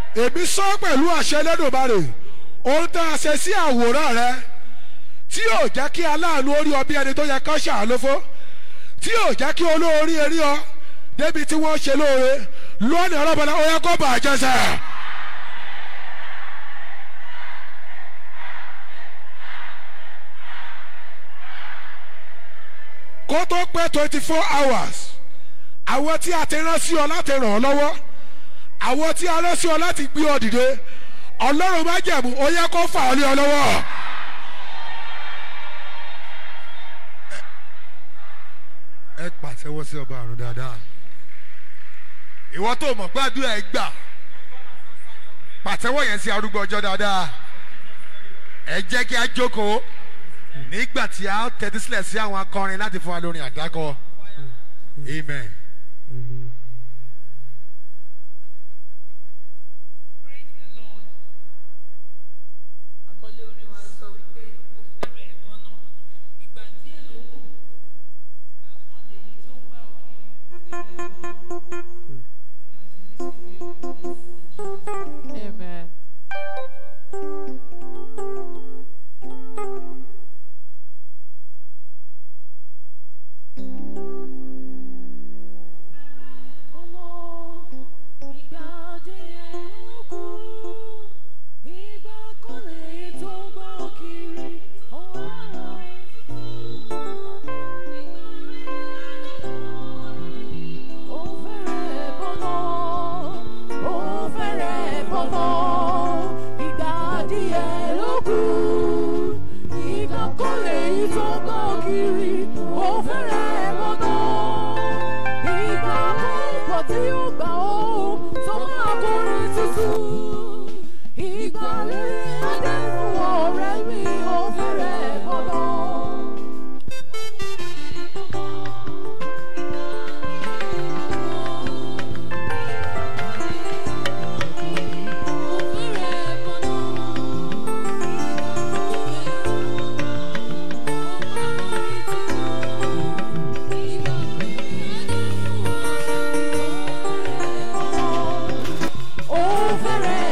èmi sọ pẹ̀lú àṣẹ lẹ́dọ̀bárè ohun tá a ṣe sí àwòrán rẹ tí yóò jẹ́ kí aláàánú orí ọ bí ẹni tó yẹ ká ṣàánú fún tí yóò jẹ́ kí olóorí erí ọ débi tí wọ́n ṣe lóore lónìí ọlọ́bọ̀lá ó yẹ kó bàjẹ́ sẹ́. kó tó pẹ́ twenty four hours àwọn tí a ti rán sí ọ láti ràn ọ́ lọ́wọ́ àwọn tí a rán sí ọ láti gbé ọ dìde ọlọ́run má jẹ̀mú ó yẹ kó fà ọ́ lé ọ lọ́wọ́. ẹ pàtẹ́wọ́ sí ọba àrùn dáadáa ìwọ tó mọ̀ gbàdúrà ẹ gbà pàtẹ́wọ́ yẹn sí arúgbó ọjọ́ dáadáa ẹ jẹ́ kí a jókòó nígbà tí a tẹ́tí sílẹ̀ sí àwọn akọrin láti fún wa lórin àdákọ amen. Praise the Lord. Àkọlé orin wa sọ wípé ó fẹ́rẹ̀ ẹ̀gbọ́ná. Ìgbà díẹ̀ ló kù. Ìgbà kan lèyí tó ń gbà òkè fẹ́rẹ̀ ẹ̀gbọ́ná. Bí a ṣe ní sí ìwé ìwé Amen. Ìgbà díẹ̀ ló kù. Ìgbà kan lèyí tó ń gbà òkè ọ̀hún. Ó fẹ́rẹ̀ bọ́nà, ó fẹ́rẹ̀ bọ́nà, ìgbà díẹ̀ ló kù. Ìgbà kan lèyí tó ń gbọ́ kiri, ó fẹ́rẹ̀ bọ́nà. Ìgbà kan pọ̀ tí ó gbà ó, tó máa kórè tuntun. Ìgbà rere adé fún ọ̀rẹ́ mi, ó fẹ́rẹ̀ bọ́nà. Ó fẹ́rẹ̀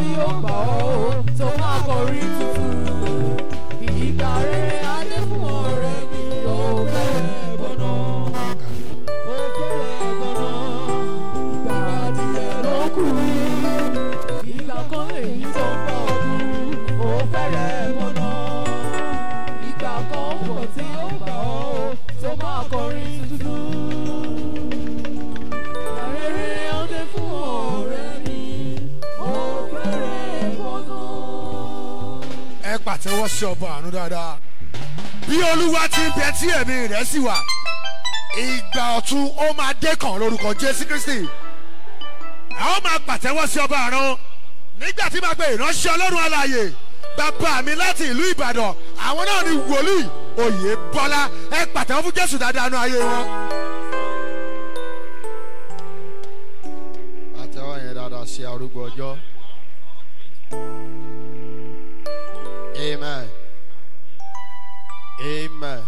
ó gbà ọ́ tó máa kọrin tuntun. Ìgbà rere adé fún ọ̀rẹ́ mi ó fẹ́rẹ̀ bọ́nà. Ó fẹ́rẹ̀ bọ́nà. Ìgbà adìyẹ ló kù. Ìgbà kan èyí tó ń bọ̀ ọdún ó fẹ́rẹ̀ bọ́nà. Ìgbà kan wọ̀ tí ó gbà ọ́ tó máa kọrin tuntun. Ìgbà rere adé fún ọ̀rẹ́ mi ó fẹ́rẹ̀ bọ́nà. ẹ pàtẹ́wọ́ sí ọba àánú dáadáa bí olúwa ti ń bẹ tí ẹ̀mí rẹ̀ sì wà ìgbà ọ̀tun ó máa dé kàn lórúkọ jésù kristi a ó máa pàtẹ́wọ́ sí ọba àánú nígbà tí máa pe ìránṣẹ́ ọlọ́run alààyè bàbá mi láti ìlú ìbàdàn àwọn náà ni wòlíì oyè bọ́lá ẹ pàtẹ́wọ́ fún jésù dáadáa nú ayé wọn. àtẹwọ́ yẹn dáadáa sí arúgbó ọjọ́. amen amen.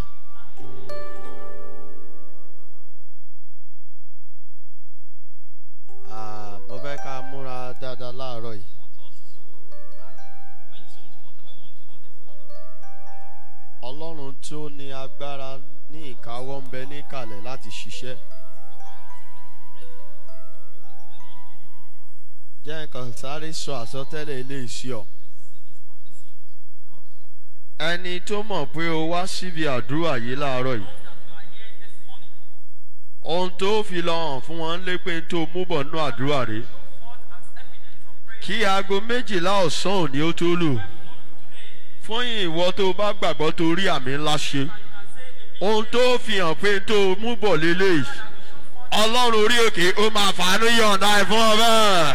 Ah, mo fẹ́ ká múra dáadáa láàárọ̀ yìí. ọlọ́run tí ó ní agbára ní ìkáwọ́ ń bẹ níkàlẹ̀ láti ṣiṣẹ́. jẹ́ nǹkan sáré sọ àsọtẹ́lẹ̀ ilé iṣẹ́ ọ. ẹni tó mọ̀ pé o wá síbi àdúrà yìí láàárọ̀ yìí. ohun tó fi lọ hàn fún wọn lé pé tó mú bọ̀ nínú àdúrà rẹ̀. kí aago méjìlá ọ̀sán òní ó tó lù. fún ìwọ tó bá gbàgbọ́ tó rí àmì ńlá ṣe. ohun tó fi hàn pé tó mú bọ̀ lélẹ́yìí. ọlọ́run orí òkè ó máa fàánú yọ̀ǹda ẹ̀ fún ọ bẹ́ẹ̀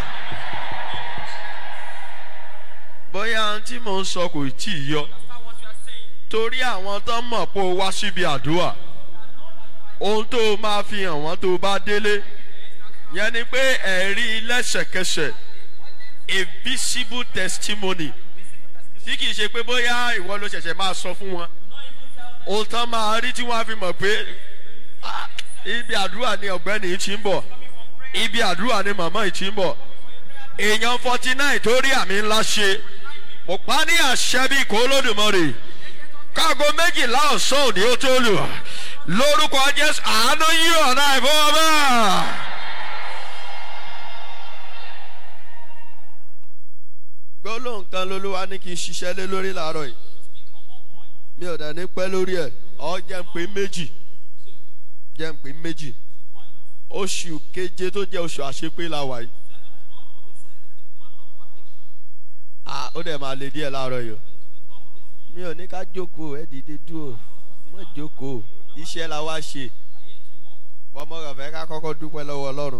bóyá ohun tí mò ń sọ kò tí ì yọ torí àwọn tó mọ̀ pé o wá síbi àdúrà ohun tó o máa fi hàn wọ́n tó o bá délé yẹn ni pé ẹ̀rí lẹ́sẹ̀kẹsẹ̀ a visible testimony tí kì í ṣe pé bóyá ìwọ ló ṣẹ̀ṣẹ̀ máa sọ fún wọn ohun tán máa rí tí wọ́n á fi mọ̀ pé "Ah, ibi àdúrà ni ọ̀gbẹ́ni yìí ti ń bọ̀ ibi àdúrà ni màmá yìí ti ń bọ̀ èèyàn forty nine tó rí àmì ńlá ṣe mo pa ní àṣẹ bíi kó lódùmọ̀rè káàgó méjìlá ọ̀sán òní ó tó lù lórúkọ jésù àánú yí ọ̀nà ìfowópamọ́. gbólóhùn kan lolúwa ní kí n ṣiṣẹ́ lé lórí làárọ̀ yìí mi ò dẹ̀ ní pẹ́ lórí ẹ̀ ọ́ jẹ́ ń pè méjì jẹ́ ń pè méjì oṣù keje tó jẹ́ oṣù àṣepé la wà yìí. ah ó dẹ̀ máa le díẹ̀ láàárọ̀ yìí o mi ò ní ká jókòó ẹ dìde dúró mọ́ jókòó iṣẹ́ la wá ṣe ọmọ rẹ̀ fẹ́ ká kọ́kọ́ dúpẹ́ lọ́wọ́ ọlọ́run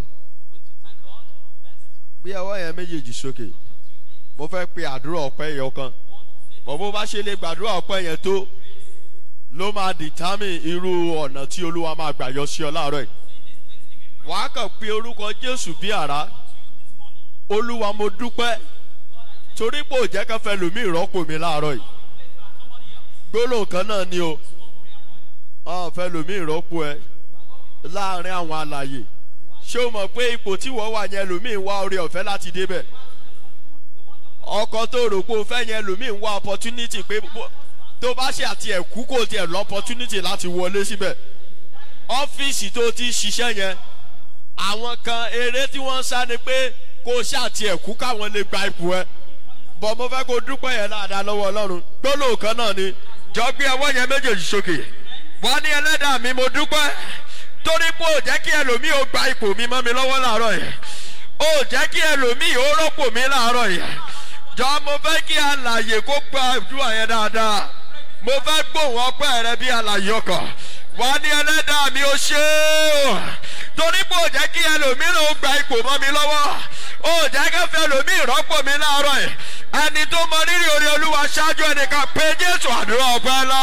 bí ọwọ́ yẹn méjèèjì sókè mo fẹ́ pe àdúrà ọpẹ́ yẹn kan bọ̀ bó bá ṣe lè gbàdúrà ọpẹ́ yẹn tó ló máa determine irú ọ̀nà tí olúwa máa gbà yọ sí ọ láàárọ̀ yìí wàá kàn pe orúkọ jésù bí àrá olúwa mo dúpẹ́ torí pé ò jẹ́ ká fẹ́ lòmí ìrọ́pò mi láàárọ̀ yìí gbólóhùn kan náà ni o ọ̀ fẹ́ lòmí ìrọ́pò ẹ láàrin àwọn àlàyé ṣé o mọ̀ pé ipò tí wọ́n wà yẹn lòmí ń wá orí ọ̀fẹ́ láti débẹ̀ ọkọ tó rò pé o fẹ́ yẹn lòmí ń wá opportunity pé bó- tó bá ṣe àti ẹ̀kú kò tiẹ̀ lọ opportunity láti wọlé síbẹ̀ ọ́fíìsì tó ti ṣiṣẹ́ yẹn àwọn kan eré tí wọ́n ń sá ni pé kó o ṣàti ẹ̀kú káwọn lè gba ipò ẹ bọ̀ mo fẹ́ kó o dúpẹ́ yẹn dáadáa lọ́wọ́ ọlọ́run gbólóhùn kan náà ni jọ gbé ọwọ́ yẹn méjèèjì sókè wọ́n ní ẹlẹ́dàá mi mo dúpẹ́ torí pé ò jẹ́ kí ẹlòmíì ó gba ipò mi mọ́ mi lọ́wọ́ láàárọ̀ yìí ò jẹ́ kí ẹlòmíì ó rọ́pò mi láàárọ̀ yìí jọ mo fẹ́ kí alàyè kó gba àdúrà yẹn dáadáa mo fẹ́ gbóhùn ọpẹ́ rẹ bí alàyè ọkọ̀ wọ́n ní ẹlẹ́dàá mi ó ṣe é o torí pé ò jẹ́ kí ẹlòmíràn ó gba ipò mọ́ mi lọ́wọ́ ó jẹ́ kẹfẹ́ ẹlòmíì rọ́pò mi láàárọ̀ yìí ẹni tó mọ rírì orí olúwa ṣáájú ẹnìkan pé jésù àdúrà ọpẹ́ lọ.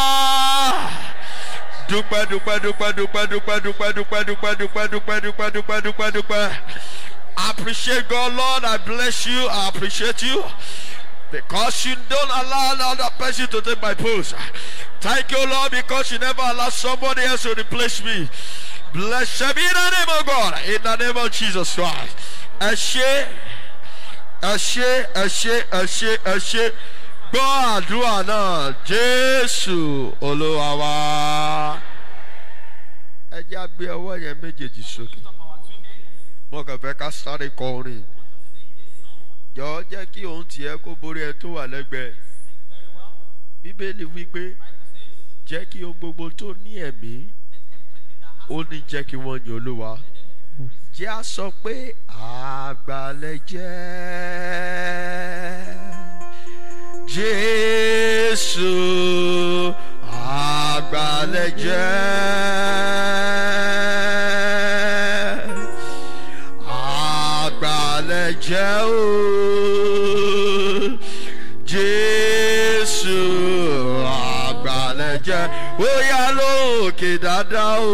dúpẹ́ dúpẹ́ dúpẹ́ dúpẹ́ dúpẹ́ dúpẹ́ dúpẹ́ dúpẹ́ dúpẹ́ dúpẹ́ dúpẹ́ dúpẹ́ dúpẹ́ dúpẹ́ I appreciate God Lord I bless you I appreciate you because you don't allow another person to take my post. Thank you, Lord, because you never allow somebody else to replace me. Blessed be the name of God in the name of Jesus Christ. Ẹ ṣe ẹ ṣe ẹ ṣe ẹ ṣe ẹ ṣe gbọ́ àdúrà náà jésù olúwa wa. ẹ jẹ́ àgbé ọwọ́ yẹn méjèèjì sókè mo kàn fẹ́ ká sáré kọ orin jọ jẹ́ kí òun tiẹ̀ kó borí ẹ tó wà lẹ́gbẹ̀ẹ́ bíbélì wípé jẹ́ kí ohun gbogbo tó ní ẹ̀mí ó ní jẹ́ kí wọ́n yin olúwa jẹ́ a sọ pé àgbàlẹ̀ jẹ́ jésù àgbàlẹ̀ jẹ́ àgbàlẹ̀ jẹ́ o jésù àgbàlẹ̀ jẹ́ ó yá lókè dáadáa o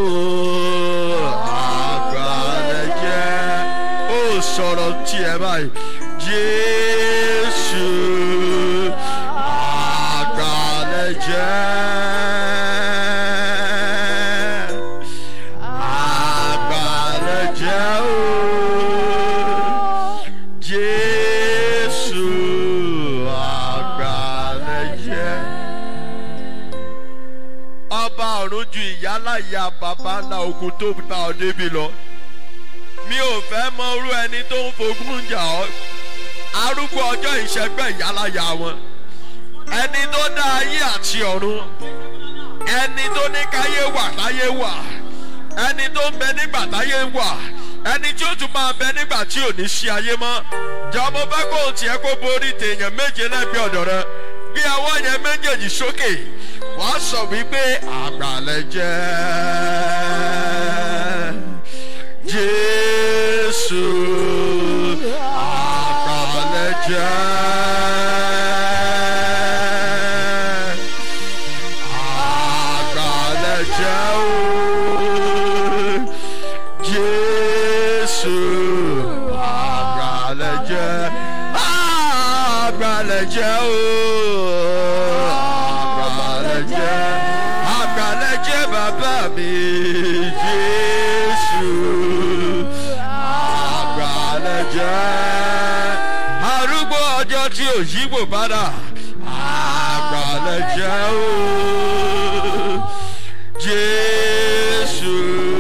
àgbàlẹ̀ jẹ́ ó sọ̀rọ̀ tiẹ̀ báyìí jésù àgbàlẹ̀ jẹ́ àgbàlẹ̀ jẹ́ o jésù àgbàlẹ̀ jẹ́ ọba ọ̀run ju ìyáláyà bàbá ńlá ogun tó gba ọ débi lọ mi ò fẹ́ mọ irú ẹni tó ń fogún jà ọ́ arúgbó ọjọ́ ìṣẹ́gbẹ́ ìyáláyà wọn ẹni tó dá ayé àti ọ̀run ẹni tó ní káyé wà láyé wà ẹni tó ń bẹ nígbà táyé wà ẹni tí ó tún máa bẹ nígbà tí ò ní sí ayé mọ́ jọmọ bá kó o tiẹ̀ kó borí tèèyàn méje lẹ́bi ọ̀dọ̀ rẹ bí ọwọ́ yẹn méjèèjì sókè wàá sọ wípé àgbàlẹ̀ jẹ́ jésù àgbàlẹ̀ jẹ́ àgbàlẹ̀ jẹ́ o jésù àgbàlẹ̀ jẹ́ àgbàlẹ̀ jẹ́ o àgbàlẹ̀ jẹ́ àgbàlẹ̀ jẹ́ bàbá mi jésù àgbàlẹ̀ jẹ́ arúgbó ọjọ́ tí ò yíwò padà àgbàlẹ̀ jẹ́ o jésù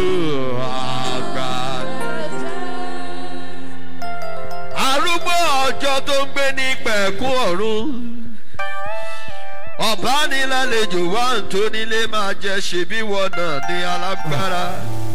àgbàlẹ̀ arúgbó ọjọ́ tó ń gbé ní pẹ̀kú ọ̀run ọ̀bánilálejò wá ń tó nílé máa jẹ ṣèbí wọn náà ní alágbára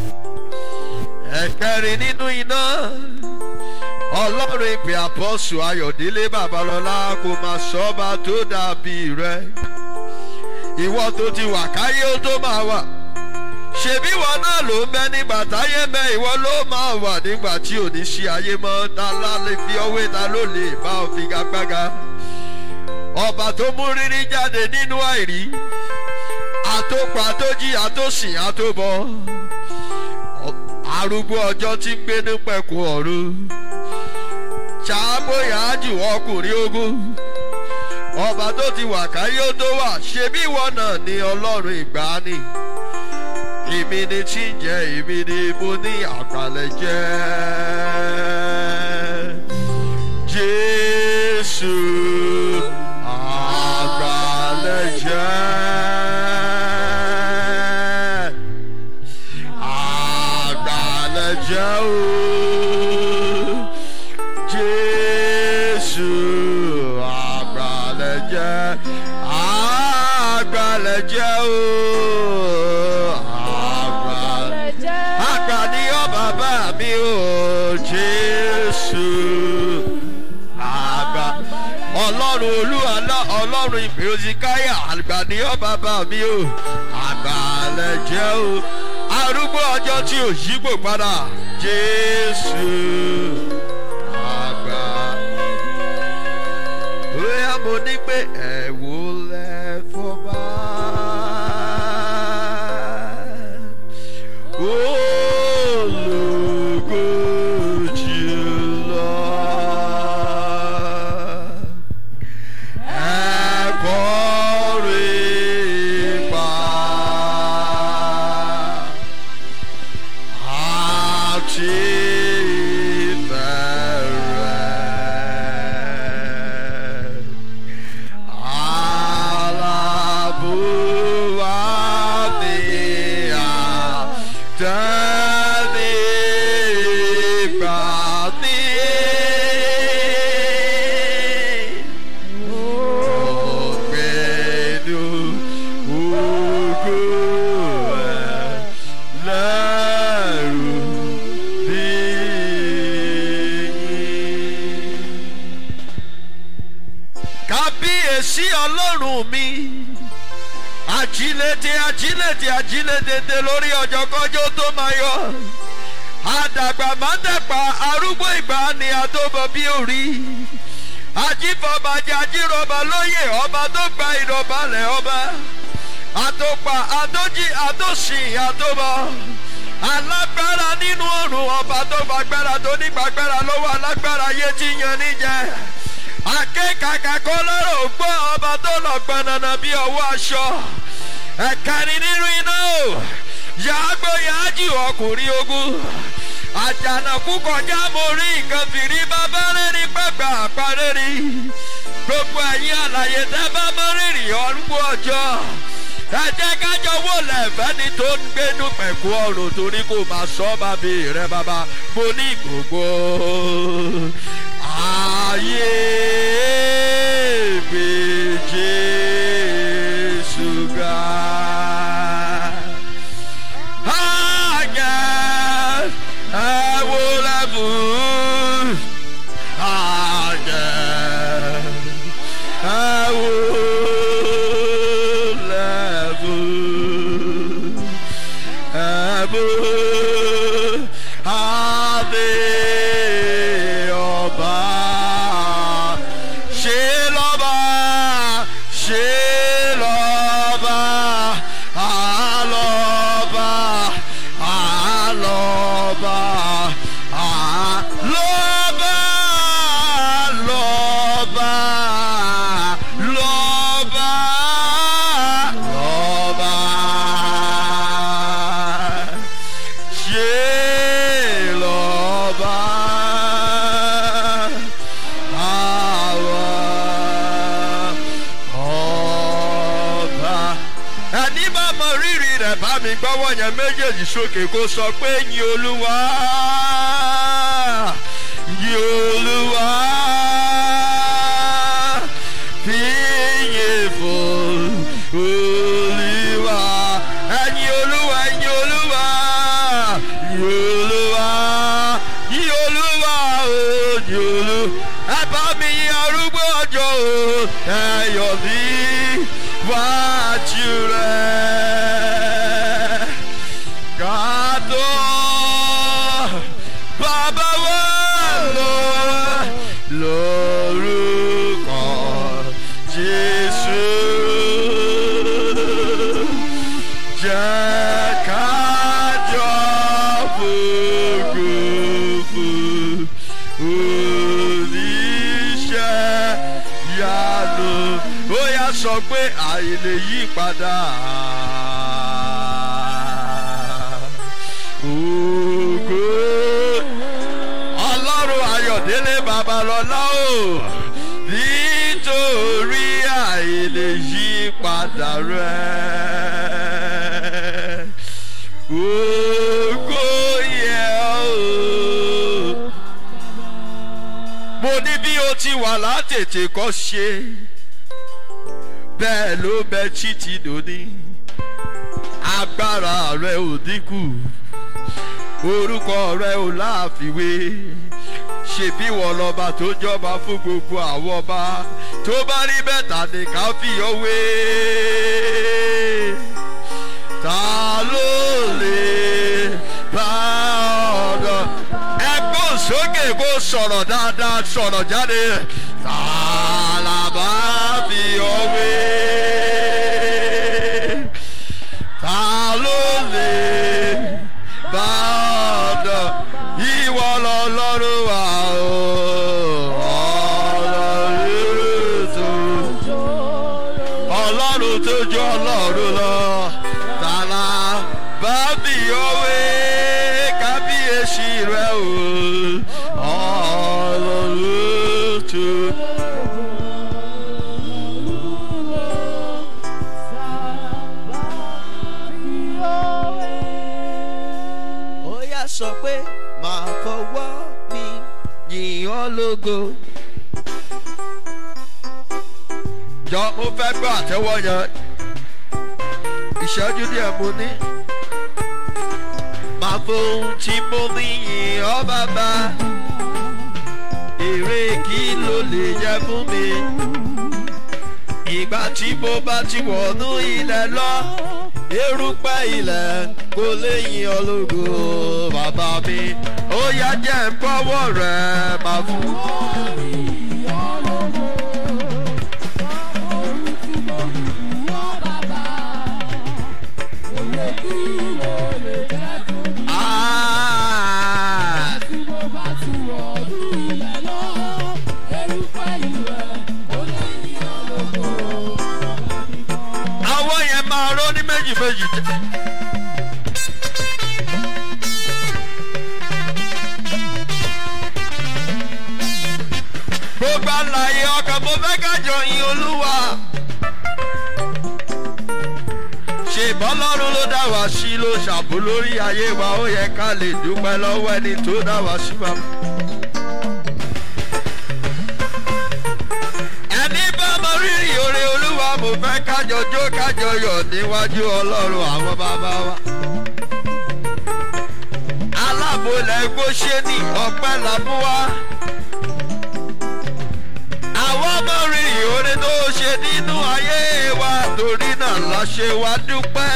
ẹ̀kẹrin nínú iná ọlọ́run ìpè àpọ́sù ayọ̀délé babalọ́lá kò máa sọ́ba tó dàbí rẹ ìwọ tó ti wà káyé ó tó máa wà ṣèbí wọn náà ló ń bẹ nígbà táyé mẹ ìwọ ló máa wà nígbà tí ò ní ṣe ayé mọ ta la lè fi ọwé ta ló lè bá ọ fi gagbága ọba tó mú rírí jáde nínú àìrí àtòpọ̀ àtòjì àtòsìn àtòbọ arúgbó ọjọ́ tí ń gbé ní pẹ̀kun ọ̀run ṣàbóyá jù ọkùnrin ogun ọba tó ti wà káyé ó tó wà ṣebí ìwọ náà ni ọlọ́run ìgbàanì èmi ni tí ń jẹ èmi ni mo ní àgbàlẹ̀ jẹ́ jésù àgbàlẹ̀ jẹ́ àgbàlẹ̀ jẹ́ o jésù àgbàlẹ̀ jẹ́ àgbàlẹ̀ jẹ́ o àgbàlẹ̀ àgbà ni ọ bàbá mi o jésù àgbà ọlọ́run olúwalá ọlọ́run ìpè òsìkáyà àgbà ni ọ bàbá mi o àgbàlẹ̀ jẹ́ o arúgbó ọjọ́ tí ò yígbò padà jésù àgbà bóyá mo ní pé ẹ̀wò lẹ́fọ́ bá. Ológo jùlọ. Ẹ̀kọ́ rẹ̀ pa. Àti ìfẹ́ rẹ̀. kábíyèsí ọlọ́run mi ajílédé ajílédé ajílédédé lórí ọjọ́kọ́jọ́ tó máa yọ àdàgbà mádàgbà arúgbó ìgbà ni àdóbọ̀ bí orí ajífọbàjẹ́ ajírọ̀bà lóyè ọba tó gba ìrọ̀balẹ̀ ọba àtòpà àdójì àdósìn àdóbọ̀ alágbára nínú ọ̀run ọba tó gbàgbára tó nígbàgbára lọ́wọ́ alágbára yé tí yan níjẹ akékàkà kọ́ lọ́rọ̀ gbọ́ ọba tó lọ gbọ̀nànà bí ọwọ́ aṣọ ẹ̀kẹrin nínú iná o yàgbọ́ yàájì ọkùnrin ogun àjànàkú kọjá mo rí nǹkan fìrí bàbá rẹ́rìn pàgbà àparẹ́rì gbogbo ẹ̀yin àlàyé tẹ́ bá mọ́ rírì ọ̀rùngbó ọjọ́ ẹ jẹ́ kájọ wò lẹ́fẹ̀ẹ́ni tó ń gbénú pẹ̀kú ọ̀run torí kò máa sọ bàbí rẹ bàbá mo ní gbogbo ayé gbé jésù ga. Àjẹ́ ẹ wo lẹ́bùn. Àjẹ́ ẹ wo lẹ́bùn. Ẹ̀bùn adé ọba. Ṣé lọ́ba? Ṣé lọ́ba? Àlọ́ba. Àlọ́ba. Àlọ́ba. Lọ́ba. Lọ́ba. Lọ́ba. Ṣé lọ́ba? Àwọn ọba. Ẹni bá mọ rírì rẹ̀ bá mi gbọ́wọ́ yẹn méjèèjì sókè kó sọ pé yin olúwa. Yin olúwa. Fìyìn fún olúwa. Ẹyin olúwa, ẹyin olúwa. Yin olúwa. Yin olúwa o, yin olúwa. Ẹ bá mi yin arúgbó ọjọ́ o. Ẹ yọ̀ mí wájú rẹ̀. Kàtó bàbá wa lọ lórúkọ Jésù. Jẹ́ kájọ fògùfù oníṣẹ́ yanu. Ó yá sọ pé àìlè yí padà. Ògo ọlọ́run ayọ̀délé babalọ́lá o nítorí àìlè yí padà rẹ̀ ògo yẹ o. mo ní bí o ti wà látètè kọ́ ṣe bẹ́ẹ̀ ló bẹ títí dòní agbára rẹ ò dínkù orúkọ rẹ ò láàfiwé ṣèbí wọn lọba tó jọba fún gbogbo àwọn ọba tó bá rí bẹ́tà ní ká fi ọwé ta ló lè bá ọ̀dọ̀ ẹgbẹ́ sókè kó sọ̀rọ̀ dáadáa sọ̀rọ̀ jáde ta là bá fi ọwé ta ló lè bá ọ̀dọ̀ ìwọ lọ́lọ́run wà o ọlọ́run tó ọlọ́run tó jọ ọlọ́run lọ tààlà bá bí òwe kábíyèsí rẹ o ọlọ́run tó. ó yá sọ pé màá fọwọ́ mi yìn ọ́ lógo. jọ mo fẹ́ gbọ́ àtẹ́wọ́ yẹn ìṣẹ́jú díẹ̀ mo ní. màá fohùn tí mo ní yìn ọ́ bàbá èrè kí ló lè jẹ fún mi tí mo bá ti wọ̀nú ilẹ̀ lọ erùpẹ̀ ilẹ̀ kò lè yin ológo bàbá mi ó yá jẹ́ ń bọ́wọ́ rẹ̀ máa fún. Ah! àwọn yẹn máa rọ́ ní méjì méjì. gbogbo àlàyé ọkàn mo fẹ́ kájọ yin olúwa. ṣèbọn lọ́run ló dá wá sí ló ṣàbò lórí ayé wa ó yẹ ká lè dúpẹ́ lọ́wọ́ ẹni tó dá wá sí wa. ẹni bá mọ rírì oore olúwa mo fẹ́ kájọ jó kájọ yọ̀ níwájú ọlọ́run àwọn bàbá wa. alábòlẹ̀ gbóṣe ní ọpẹ́ làmú wa. àwọn ọmọ rírì oore tó ṣe nínú ayé wa torí náà la ṣe wá dúpẹ́.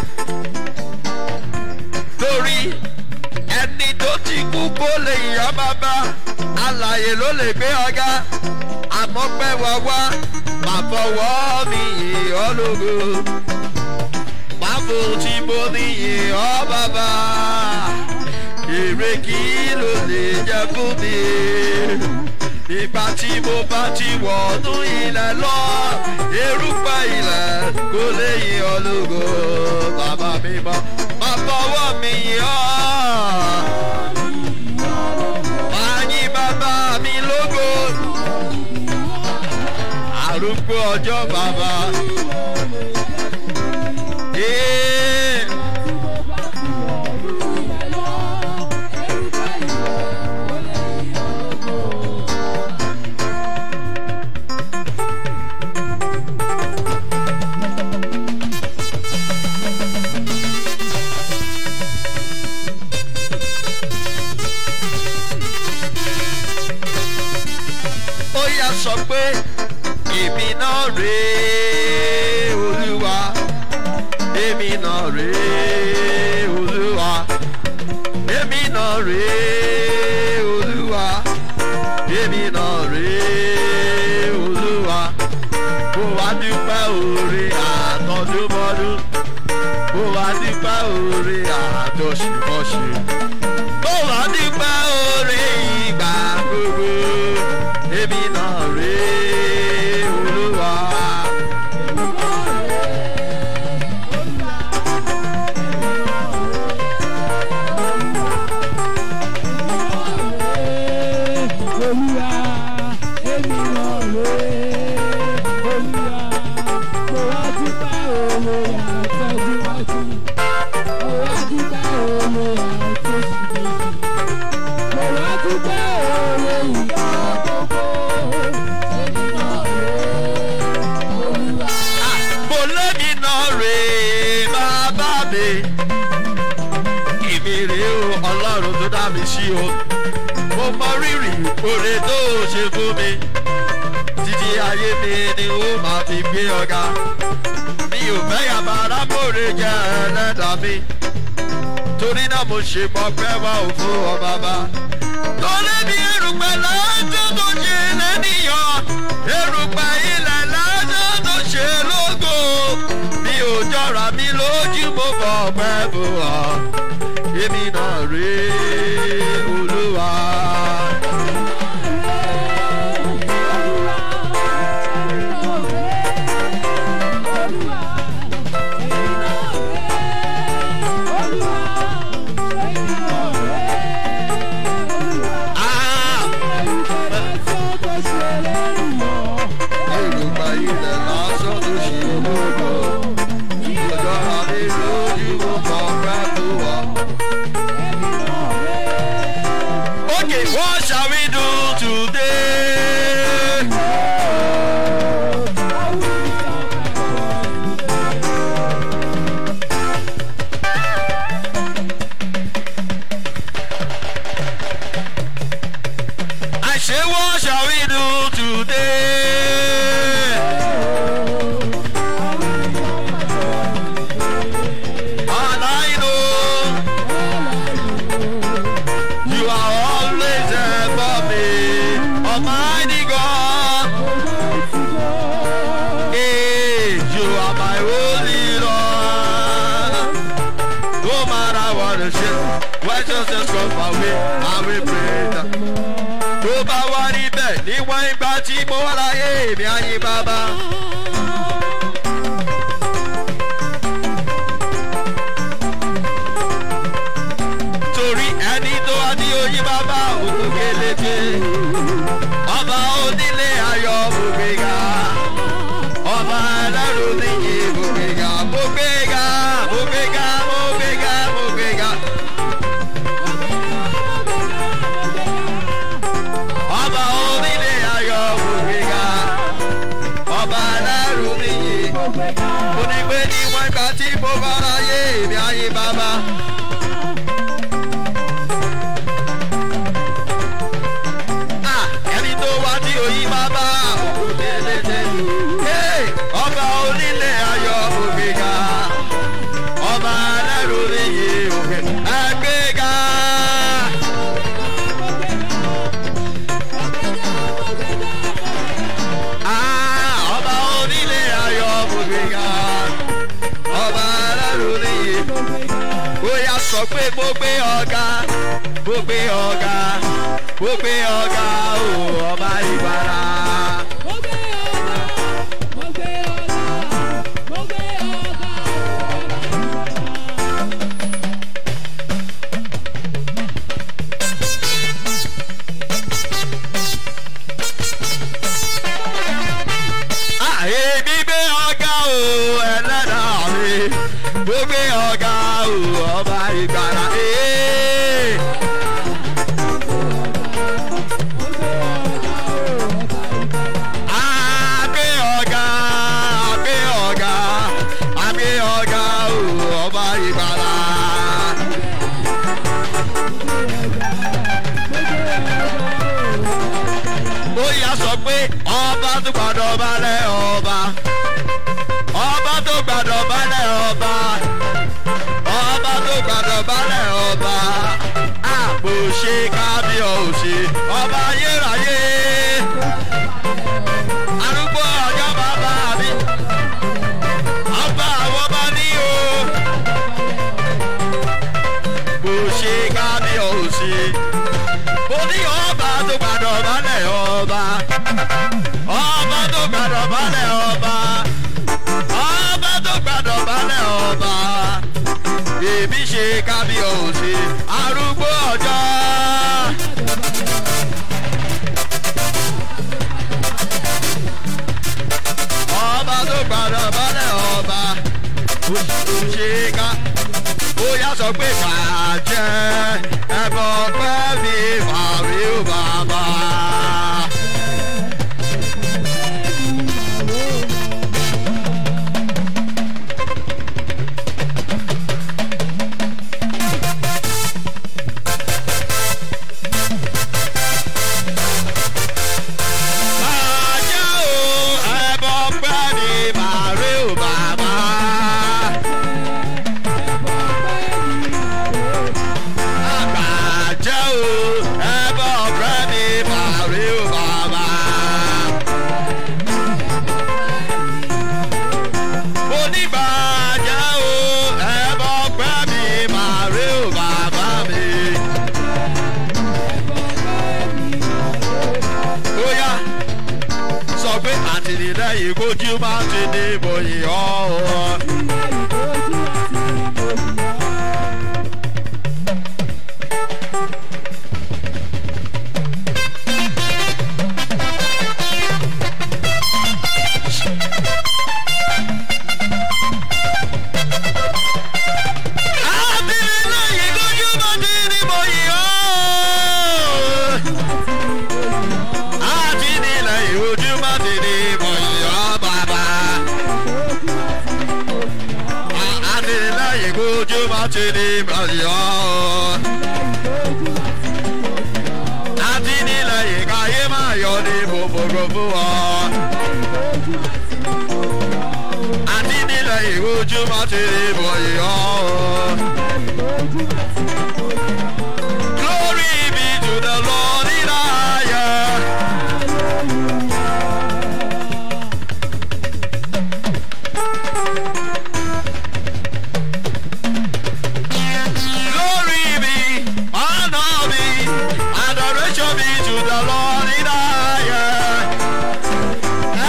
torí ẹni tó ti kú kó lè yá bàbá alàyè ló lè gbé ọgá àmọ́ pẹ́ wá wá máa fọwọ́ mi yìn ọ́ lógo máa fò tí mo ní yìn ọ́ bàbá èrè kí ló lè jẹ fún mi ìgbà tí mo bá ti wọ̀nú ilẹ̀ lọ erùpẹ̀ ilẹ̀ kò lè yìn ọ́ lógo bàbá mi mọ́ máa fọwọ́ mi yìn ọ́ máa yìn bàbá mi lógo arúgbó ọjọ́ bàbá. Ee. ó yà sọ pé èmi náà rèé olúwa èmi náà rèé olúwa èmi náà rèé olúwa èmi náà rèé olúwa kó wá dúpẹ́ òre àtọ́dúnmọ́dún kó wá dúpẹ́ òre àtọ́símọ́sí kó wá dúpẹ́ òre ìgbà gbogbo èmi náà rèé olúwa. Olúwa, èmi náà rèé. Olúwa, mo wá dúpẹ́ òwe àtọ́júmọ́jú. Mo wá dúpẹ́ òwe àtọ́símọ́jú. Mo wá dúpẹ́ òwe ìyá gbogbo. Èmi náà rèé. Olúwa. mo lẹ́mi náà rèé bàbá mi. èmi rèé o ọlọ́run tó dá mi sí o. mo mọ rírì oore tó o ṣe fún mi. títí ayé mi ni ó máa fi gbé ọ̀gá. mi ò fẹ́ yàrá arábòrè jẹ́ ẹlẹ́dàá mi. torí náà mo ṣe mọ pé wá ò fún ọ bàbá. torí mi erùpẹ̀ lọ́jọ́ tó ṣe lẹ́nìyàn. erùpẹ̀ ilẹ̀ lọ́jọ́ tó ṣe lógo. mi ò jọra mi lójú mo bọ̀ pẹ́ bò ọ́. èmi náà rèé olúwa. Ah! erùpẹ̀ ilẹ̀ lọ́jọ́ tó ṣe lógo. mi ò jọra mi lójú mo bọ̀ pẹ́ bò ọ́. èmi ayé bàbá. torí ẹni tó wá ní oyè bàbá òkú kélété ọba onílé ayọ̀ gbogbo ọba ẹlẹ́rù níyì gbogbo gbogbo gbogbo gbogbo gbogbo. ọba onílé ayọ̀ gbogbo ọba ẹlẹ́rù níyì onígbé ní wọ́n gbà tí mo bá ráyè èmi ayé bàbá. Ah, ẹni tó wá tí òyìn bàbá òkú délédé. Hey, ọba onílé ayọ̀ ògbéga ọba ẹlẹ́rù níyì ògbé ẹgbẹ́ga. Ah, ọba onílé ayọ̀ ògbéga ọba ẹlẹ́rù níyì bóyá sọ pé mo gbé ọ̀gá mo gbé ọ̀gá mo gbé ọ̀gá o ọba ìgbàlá. àyèmí gbé ọ̀gá o ẹlẹ́dàá mi mo gbé ọ̀gá o ọba ìgbàlá. Ee. Àgbé ọ̀gá, àgbé ọ̀gá, àgbé ọ̀gá o, ọba ìgbàlá. Ó yá sọ pé ọba tó gbàdọ̀ balẹ̀ ọba. Ọba tó gbàdọ̀ balẹ̀ ọba. Ọba tó gbàdọ̀ balẹ̀ ọba. Àpò ṣe kábíyọ̀sí, ọba ayérayé arúgbó ọjọ́ bàbá mi ọba àwọn ọba ní o kò ṣe kábíyọ̀sí mo ní ọba tó gbàdọ̀ balẹ̀ ọba ọba tó gbàdọ̀ balẹ̀ ọba ọba tó gbàdọ̀ balẹ̀ ọba èmi ṣe kábíyọ̀sí arúgbó ọjọ́. ọba tó gbàdọ̀ balẹ̀ ọba òṣìṣẹ́ká ó yá sọ pé bàjẹ́ ẹ̀bọ̀ pẹ́ mi fàwé ó bàbá. Bàjẹ́ o, ẹ̀bọ̀ pẹ́ mi fàwé ó bàbá. Àgbàjẹ́ o, ẹ̀bọ̀ pẹ́ mi fàwé ó bàbá. Mo ní bàjẹ́ o, ẹ̀bọ̀ pẹ́ mi fàwé ó bàbá mi. Ó yá sọ pé àtìlẹ́yìn kojú máa ti ní ìbòyìn ọ̀hún. àtìlẹ́yìn kojú máa ti ní ìbòyìn ọ̀hún. àtìlẹ́yìn kojú máa ti ní ìbòyìn ọ̀hún bàbá. àtìlẹ́yìn kojú máa ti ní ìbòyìn ọ̀hún. àtìlẹ́yìn káyé máa yọ ní gbogbogbò fún ọ. àtìlẹ́yìn kojú máa ti ní ìbòyìn ọ̀hún. Glory be to the Lord in higher. Glory be, honor be, adoration be to the Lord in higher.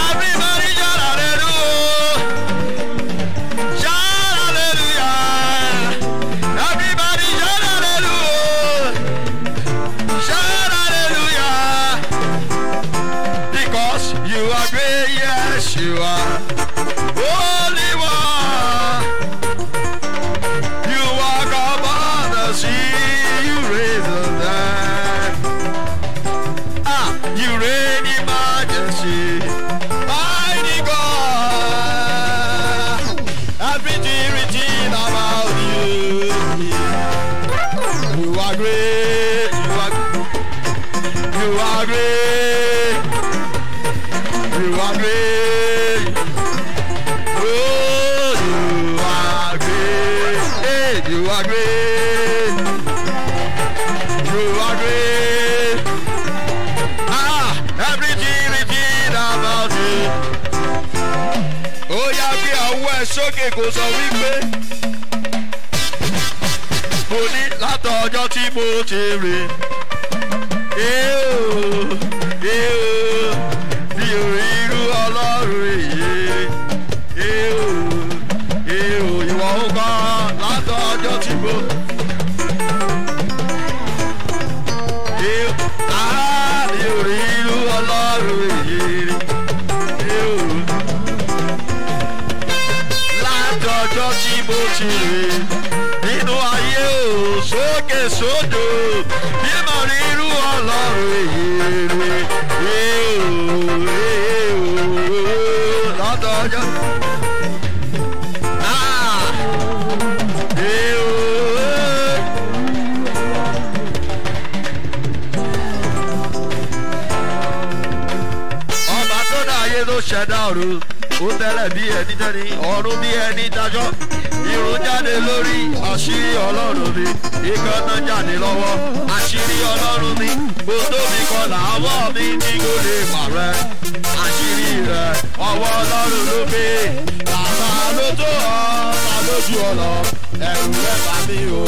Yes, you are. Holy One. You walk upon the sea. You raise the dead. Ah, you reign in majesty. Mighty God. Everything written about you. You are great. You are You are great. You are great. Oh, you are great. Hey, you are great. You are great. Ah, everything written about you. Ó yá bí àwọ̀ ẹ̀ sókè kò sọ wípé. Mo ní látọjọ́ tí mo ti rìn. Eo, eo, mi ò rí irú ọlọ́run èyí. Eo, eo, ìwọ ń kọ́ látọjọ́ tí mo. Eo, ah, mi ò rí irú ọlọ́run èyí. Eo, látọjọ́ tí mo ti rìn nínú ayé o sókè sódò bí mo rí irú ọlọ́run èyí rè látọjọ́. Ah, eh, oh. ọba tó dá ayé ló ṣẹ̀dá ọ̀run ó tẹ́lẹ̀ bí ẹni tẹ́ni ọ̀run bí ẹni dájọ́ irun jáde lórí àṣírí ọlọ́run mi ìkànnà jáde lọ́wọ́ àṣírí ọlọ́run mi gbòdó mi kọlà ọwọ́ mi ní kò lè pàrẹ́ àṣírí rẹ̀ ọwọ́ ọlọ́run ló gbé bàbá ló tó ọ́ ta lójú ọ̀nà ẹ̀rù rẹ̀ bá mi o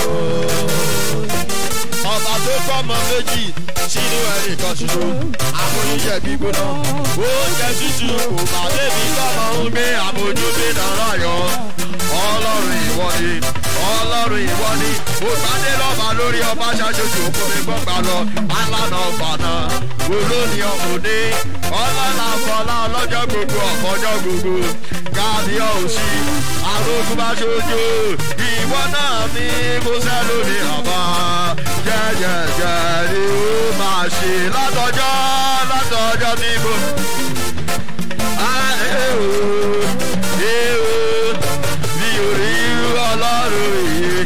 ọba tó kọ́mọ méjì sínú ẹnì kan ṣoṣo àmúyíyẹ gbígbóná oúnjẹ tútù kò bá débi kọ́mọ ń gbé àmójúgbé náírà yọ ọlọ́run ìwọ ni ọlọ́run ìwọ ni mo gbádé lọ́ba lórí ọba ṣáṣojú òkúni gbọ́ngbà lọ alánà ọ̀fànà olóni ọmọdé ọlọ́lá fọlá ọlọ́jọ́ gbogbo ọ̀fọ́jọ́ gbogbo káàdìọ́ òsì arógún bá ṣojú ìwọ náà ní kó sẹ́ lórí àbá jẹ́jẹ́jẹ́ ni ó máa ṣe látọjọ́ látọjọ́ tí mo. Ah, eh, oh, eh, oh, mi ò rí irú ọlọ́run yìí.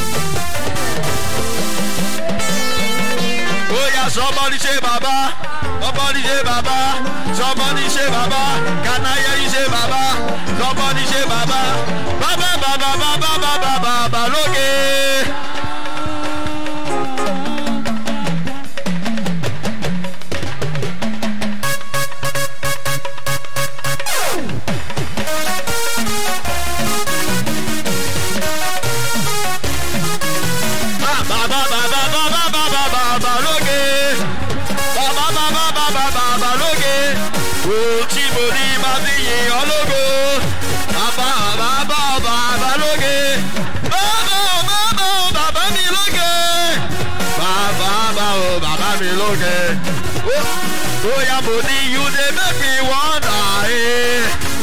ó yà sọmọdé ṣe bàbá sọmọdé ṣe bàbá sọmọdé ṣe bàbá kànáyé yìí ṣe bàbá sọmọdé ṣe bàbá bàbá bàbá bàbá bàbá bàbá lókè. Bàbá bàbá bàbá bàbá bàbá lókè. Bàbá bàbá bàbá bàbá lókè. Ohun tí mo ní máa fi yìn ọ́ lógo. Bàbá bàbá bàbá lókè. Bàbá bàbá bàbá mi lókè. Bàbá bàbá bàbá mi lókè. Bóyá mo ní you dey make me wonder. Eh.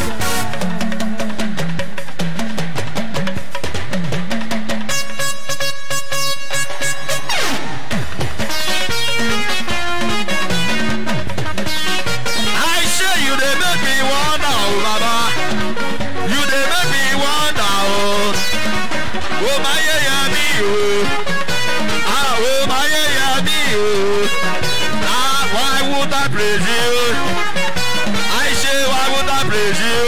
I say you dey make me wonder, oh Baba. You dey make me wonder, oh. Oh my yeah, yeah, me, oh. Ah, oh my yeah, yeah, me, oh. Ah, why would I praise you? I say why would I praise you?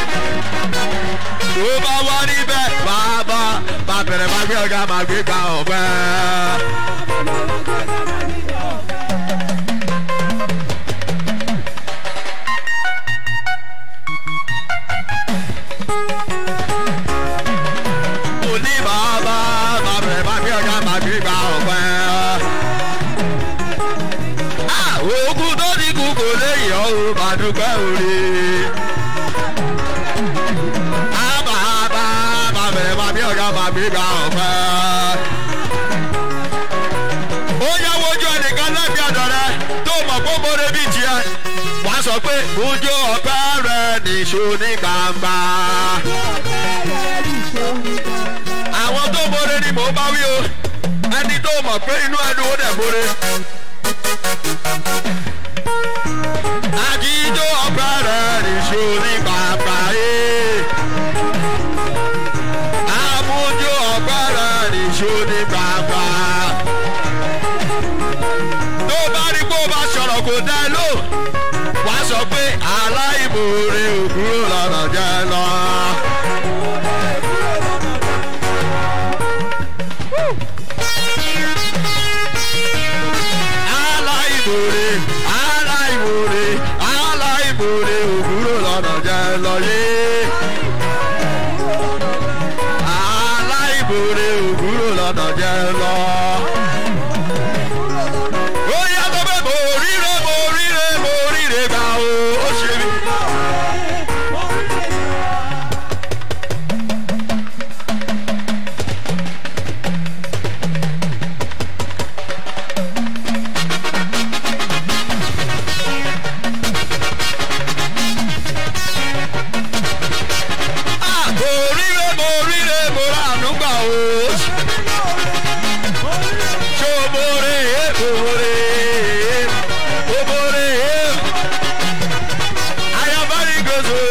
Tó bá wá níbẹ̀, bàbá, bá bẹ̀rẹ̀ máa gbé ọ̀gá máa gbé gba ọ̀pẹ́. Mo ní bàbá, bá bẹ̀rẹ̀ máa gbé ọ̀gá máa gbé gba ọ̀pẹ́. Ah, Ogun tó ní kú kò lè yọ̀ ọ́, màdùpẹ́ òde. Àbàbà bàbẹ̀rẹ̀ máa bí ọ̀gá máa bí gba ọ̀pẹ́. Ó yá wojú ẹnìkan lẹ́bi ọ̀dọ̀ rẹ tó mọ̀ pé mo lè bí tiẹ̀. Wà á sọ pé ojú ọ̀pẹ́ rẹ̀ nìṣó ní gbangba. àwọn tó mọ̀re ni mò ń bá wí o ẹni tó mọ̀ pé inú ẹnu ó dẹ̀ mọ̀re. àjíjó ọgbà rẹ̀ nìṣó ní gbangba. àmújó ọgbà rẹ̀ nìṣó ní gbangba. tó bá rí kó bá sọ̀rọ̀ kò dá ẹ lò wá sọ pé aláìmoore òkúrò lọ́nà jẹ́ lọ. aláìmoore aláìmoore aláìmoore òkúrò lọ́nà jẹ́ lọ yé. aláìmoore òkúrò lọ́nà jẹ́ lọ. ó yàtọ̀ pé mo ríre mo ríre mo ríre gbà o ó ṣe mí. Ah, mo ríre mo ríre mo ránú gbà o. Ṣé o mo re é mo re é mo mo re é. Ayabari gozo.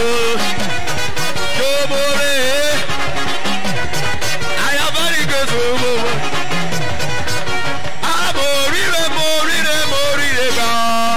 Ṣé o mo re é. Ayabari gozo mo mo. Ah, mo ríre mo ríre mo ríre gbà.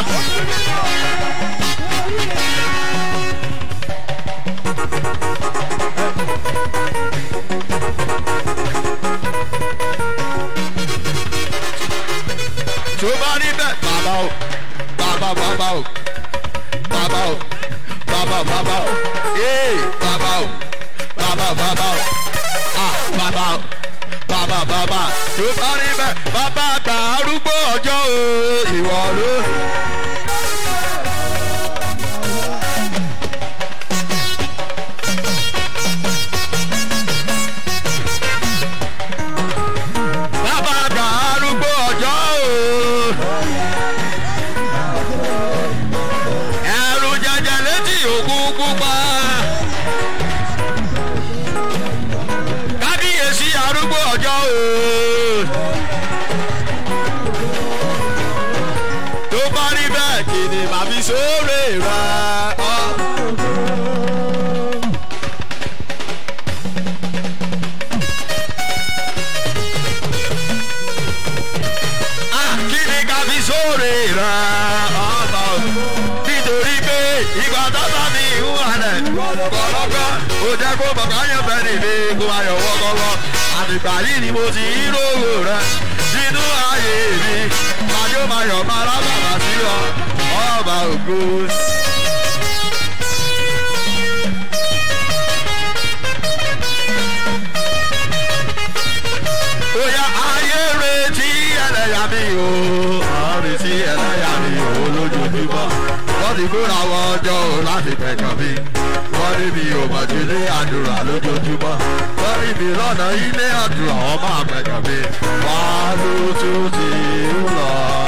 tó bá rí bẹ́ẹ̀ bàbá o bàbá bàbá o bàbá o bàbá bàbá o ee bàbá o bàbá bàbá o ah bàbá o bàbá bàbá tó bá rí bẹ́ẹ̀ bàbá àgbà arúgbó ọjọ́ o ìwọ ló. bàbá àgbà arúgbó ọjọ́ o. ẹ̀rù jẹjẹ létí òkun pupa. kábíyèsí arúgbó ọjọ́ o. tó bá rí bẹ́ẹ̀ kí ni màá fi sóòrè rẹ̀ ọ́. Ah, kí ni ká fi sóòrè rẹ̀ ọ̀bà o. nítorí pé ìgbà tọ́tà mi ń halẹ̀ kọ̀lọ́kọ́ ó jẹ́ kó bàbá yẹn fẹ́ nìlé kó máa yọ̀ wọ́kọ́wọ́ àtìgbà yìí ni mo ti ń rówó rẹ̀ nínú ayé mi màdí ó máa yọ̀ máa rábàbà sí ọ ọba ògo. Oya ayé retí ẹlẹ́yà mi o, àwọn retí ẹlẹ́yà mi o lójoojúmọ́. Wọ́n ti kóra wọn jọ o láti pẹ̀jọ́ mi. Wọ́n rí mi ò mọ̀ ju ilé àdúrà lójoojúmọ́. Wọ́n rí mi lọ́nà ilé àdúrà wọ́n máa pẹ̀jọ́ mi. Wá ló tún ti ń lọ.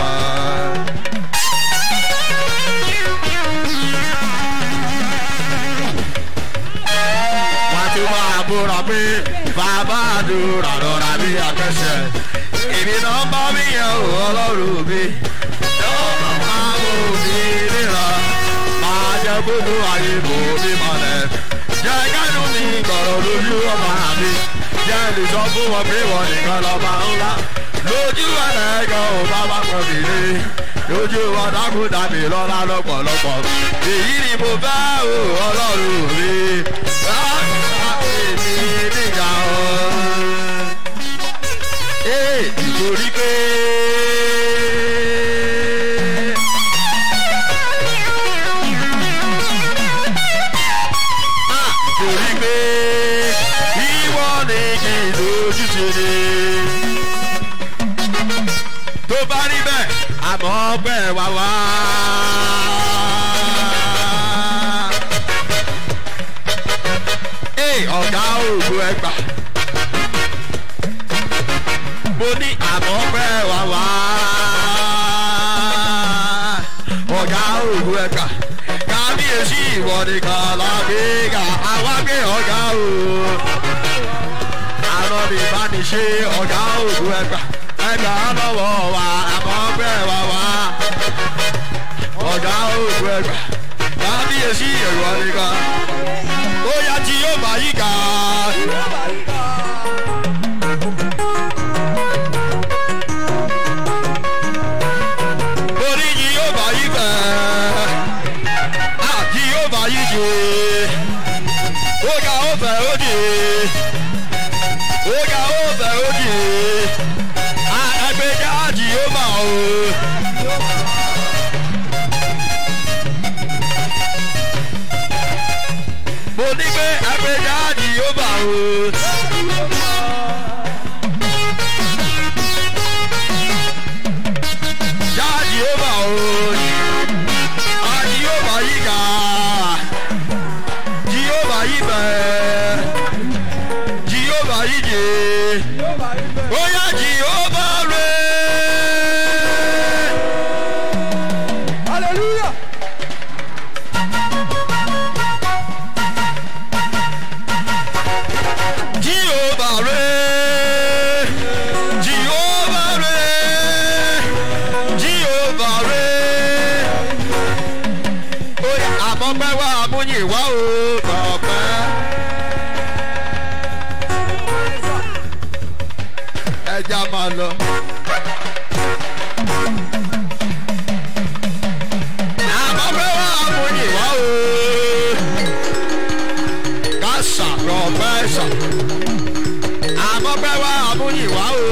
wọ́n ti wá àbúrò pé bàbá àdúrà rọra bí akẹ́sẹ̀. èmi náà bá mi yẹn o ọlọ́run mi. yóò máa wò mí níra. máa jẹ́ gbogbo ayé bò mí mọ́lẹ̀. jẹ́ kẹ́nu mi gbọ̀rọ̀ lójú ọmọ mi. jẹ́ lè sọ fún wọn pé wọ́n nìkan lọ́ba ńlá. lójú ẹlẹ́gàn ò bá wá pọ̀ mí lé. lójú wọn dákun dàbí lọ́lá lọ́pọ̀lọpọ̀. èyí ni mo bá o ọlọ́run mi. láti èmi nígbà o. ee nítorí pé. Ah, torí pé ìwọ ni kì í lójú ti ní. tó bá rí bẹ́ẹ̀ àmọ́ ọgbẹ́ wá wá. Ee, ọ̀gá òògùn ẹgbà. mo ní àmọ́ ọgbẹ́ wá wá. ọ̀gá òògùn ẹgbà. kábíyèsí. kábíyèsí ìwọ nìkan lágbèéga àwa gbé ọ̀gá o. àrùn ní ìbániṣe ọ̀gá ògùn ẹgbà ẹgbà lọ́wọ́ wa àmọ́ bẹ́ẹ̀ wá wá. ọ̀gá ògùn ẹgbà kábíyèsí ìwọ nìkan. ó yá tí yóò bá yí ká. orí yìí yóò bá yí fẹ́ àti yóò bá yí jù ó ga ó fẹ́ ó dì ó ga ó fẹ́ ó dì ẹgbẹ́ jáàjì yóò bá o. mo ní pé ẹgbẹ́ jáàjì yóò bá o. jáàjì yóò bá o. àjì yóò bá yí ga jehova yi bẹ jehova yi je oya jehova re. hallelujah. jehova re jehova re jehova re. oya àmọ́ pẹ́ wá amúyìn wá o kọ̀ọ̀pẹ́. ẹja máa lọ. àmọ́ pẹ́ wá amúyìn wá o. ká sàrọ̀ pẹ́ sà. àmọ́ pẹ́ wá amúyìn wá o.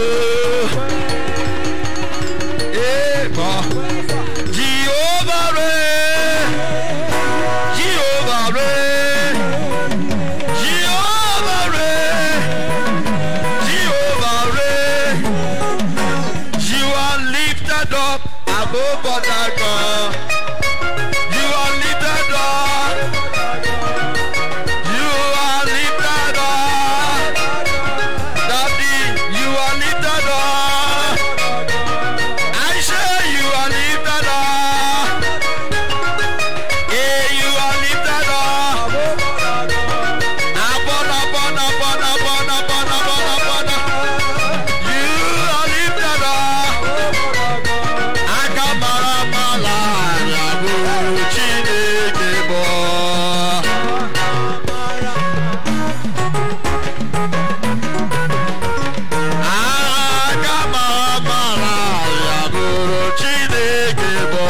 èèmọ̀ jehova re. Jehovah reign. Jehovah reign. Jehovah reign. You are lifted up above other God. You are lifted up. You are lifted up. Daddy, you are lifted up. I say you are lifted up. Hey, you are lifted up. Abona, bona, bona, bona, bona, bona, bona. You are lifted up. Akamara mala, yabu, chineke bo. Akamara mala, yabu, chineke bo.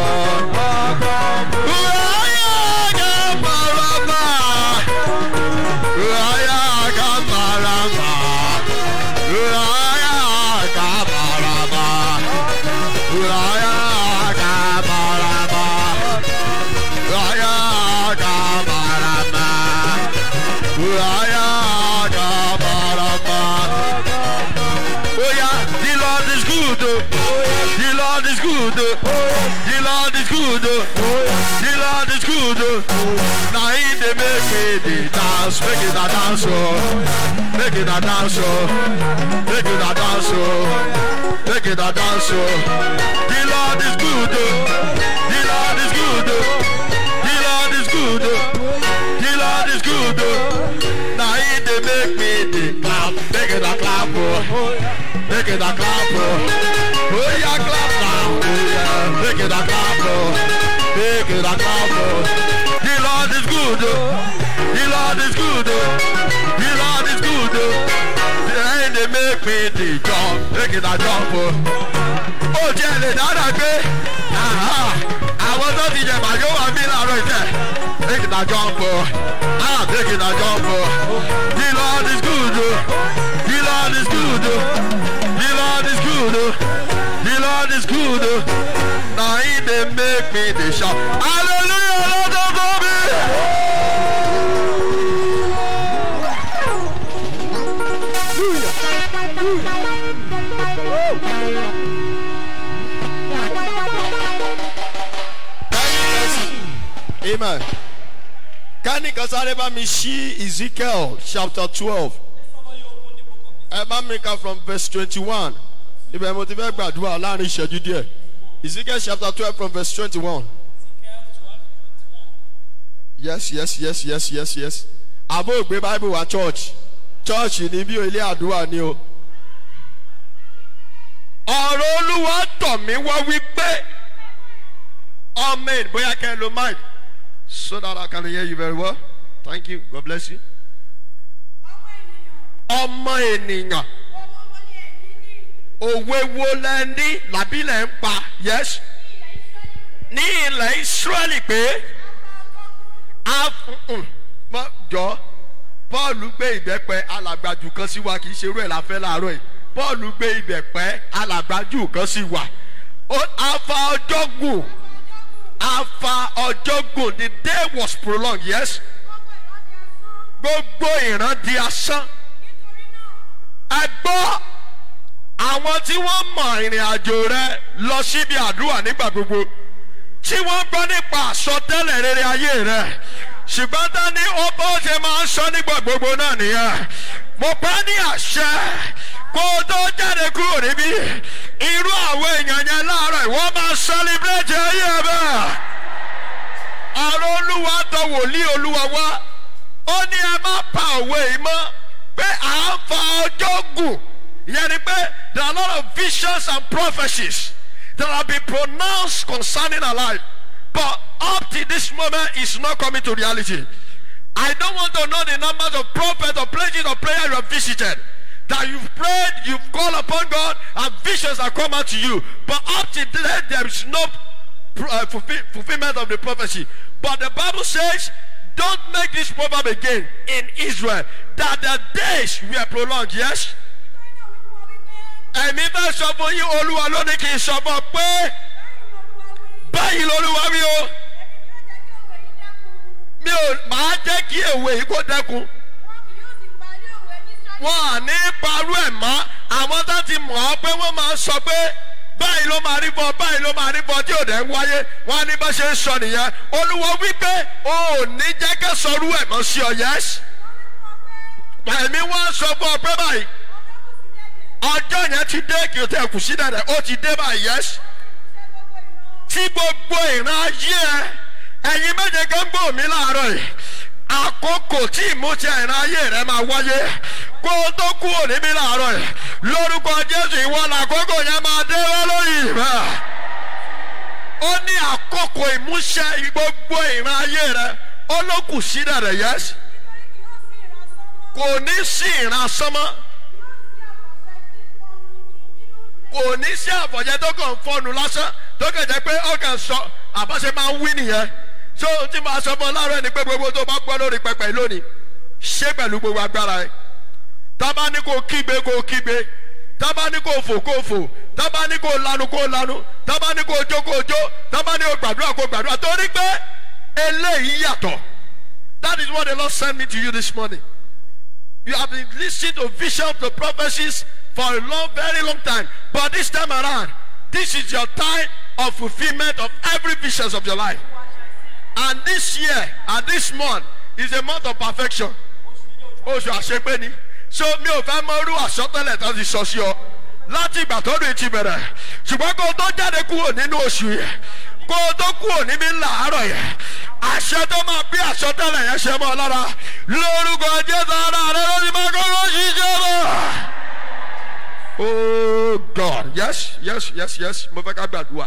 The Lord is good. The Lord is good. The Lord is good. The Lord is good. Now he dey make me dey dance, make it a dance, oh. make it a dance, oh. make it a dance, oh. make it a dance. oh. The Lord is good. The Lord is good. The Lord is good. The Lord is good. Now he dey make me dey clap, make it a clap, oh. make it a clap, oh. Oh yeah, clap now, oh yeah, make it a clap, oh. make it a clap, oh. The Lord is good, oh. the Lord is good, oh. the Lord is good, oh. the end they make me dey jump, make it a jump, oh. ó jẹ́ lè dára pé àwọn tó ti jẹ màjọ wà mí láàárọ̀ ìtẹ́ make it a jump, oh. ah make it a jump, oh. the Lord is good, oh. the Lord is good, oh. the Lord is good, oh. the Lord is good, oh. na he dey make me dey shout hallelujah lọ́dọ̀ tó mi. amen. kánìkan sáré bá mi ṣí ezekiel chapter twelve ẹ bá mi ka from verse twenty-one ibẹ̀ mo ti fẹ́ gbàdúrà láàrin ìṣẹ́jú díẹ̀ ezekiel chapter twelve from verse twenty-one. yes yes yes yes yes yes àbó ògbé bible wa church church ní bí ilé àdúrà ni o. ọ̀rọ̀ olúwa tọ̀ mí wá wípé ọmọ ẹ̀ bóyá kẹ́ ẹ lo mind so that I can hear you very well thank you God bless you. ọmọ ènìyàn òwe wo lẹ ní làbí lẹ ń pa yes ní ilẹ̀ israẹli pé a mm, mọ jọ paul gbé ìbẹ́pẹ alàgbàjù kan sí wa kì í ṣe irú ẹ̀ la fẹ́ láàárọ̀ yìí paul gbé ìbẹ́pẹ alàgbàjù kan sí wa Ó- afa ọjọ́ gùn afa ọjọ́ gùn the day was prolonged yes gbogbo ìran di asán ẹ gbọ́ àwọn tí wọ́n mọ ìrìn àjò rẹ lọ síbi àdúrà nígbà gbogbo tí wọ́n gbọ́ nípa àsọtẹ́lẹ̀ rere ayé rẹ ṣùgbọ́n dání ó bó ṣe máa ń sọ nígbà gbogbo náà nìyẹn mo bá ní àṣẹ kó o tó jáde kúrò níbí irú àwọn èèyàn yẹn láàárọ̀ ìwọ́n máa sẹlẹ̀bírẹ̀tì ayé ẹ bẹ́ẹ̀ ọ̀rọ̀ olúwa tọ wòlíì olúwa wá ó ní ẹ má pa òwe yìí mọ́ pé à ń fa ọjọ́ gùn ìyẹn ni pé there are a lot of visions and prophecies that have been pronounced concerning our life but up to this moment it's not coming to reality I don't want to know the numbers of prophets or places of prayer you have visited that you've prayed you've called upon God and visions have come out to you but up to today there is no pro- uh, fulfill, fulfillment of the prophecy. But the Bible says, don't make this proverb again in Israel, that the days were prolonged. Yes? ẹ̀mí bá sọ fún yín olúwa lónìí kì í sọ fún ọ pé báyìí lolúwa wí o mi ò máa jẹ́ kí èwe yìí kó dẹ́kun wọn à ní parú ẹ̀ mọ́ àwọn tó ti mọ̀ ọ́ pé wọ́n máa sọ pé báyìí ló máa rí bọ́ báyìí ló máa rí bọ́ tí ò dẹ̀ ń wáyé wọn á ní bá ṣe ń sọ nìyẹn olúwa wípé o ò ní jẹ́ kẹ́ sọrú ẹ̀ mọ́ sí ọ yẹ́sì ẹ̀mí wọn sọ fún ọ pé báyìí ọjọ́ yẹn ti dé kí o tẹ̀ kù sí dẹ̀dẹ̀ ó ti dé báyìí yẹ́sì tí gbogbo ìran ayé ẹ ẹ̀yin méje kan gbọ́ mi láàárọ̀ yìí àkókò tí ìmúṣẹ ìran ayé rẹ máa wáyé kó o tó kú òní mi láàárọ̀ yìí lórúkọ jésù ìwọ làkókò yẹn máa dé wá lórí ìfẹ́ ó ní àkókò ìmúṣẹ gbogbo ìran ayé rẹ ó ló kù sí dẹ̀dẹ̀ yẹ́sì kò ní sí ìran sánmọ́ kò ní sí àfọ̀jẹ́ tó kàn fọnù lásán tó kàn jẹ́ pé ó kàn sọ àbáṣe máa ń wí nìyẹn so tí màá sọ fún ọ láàárọ̀ ni pé gbogbo tó bá gbọ́ lórí pẹpẹ lónìí ṣé pẹ̀lú gbogbo agbára ẹ tábà ní kò kígbe kò kígbe tábà ní kò fò kò fò tábà ní kò lanu kò lanu tábà ní kò jó kò jó tábà ní kò gbàdúrà kò gbàdúrà torí pé eléyìí yàtọ̀ that is what the lord send me to you this morning you have been listening to visions to prophecies for a long very long time but this time around this is your time of fulfilment of every visions of your life and this year and this month is a month of perfection oṣù àṣepé ni so mi ò fẹ́ mọ irú àsọtẹ́lẹ̀ tó ti sọ sí ọ láti ìgbà tó dùn ti bẹ̀rẹ̀ ṣùgbọ́n kó o tó jáde kúrò nínú oṣù yẹn kó o tó kúrò níbí làárọ̀ yẹn àṣẹ tó máa bí àsọtẹ́lẹ̀ yẹn ṣe mọ́ ọ lára lórúkọ jésù ara rẹ ló ti máa kọ́ ló ṣiṣẹ́ lọ. oh god yes yes yes yes mo fẹ́ ká gbàdúrà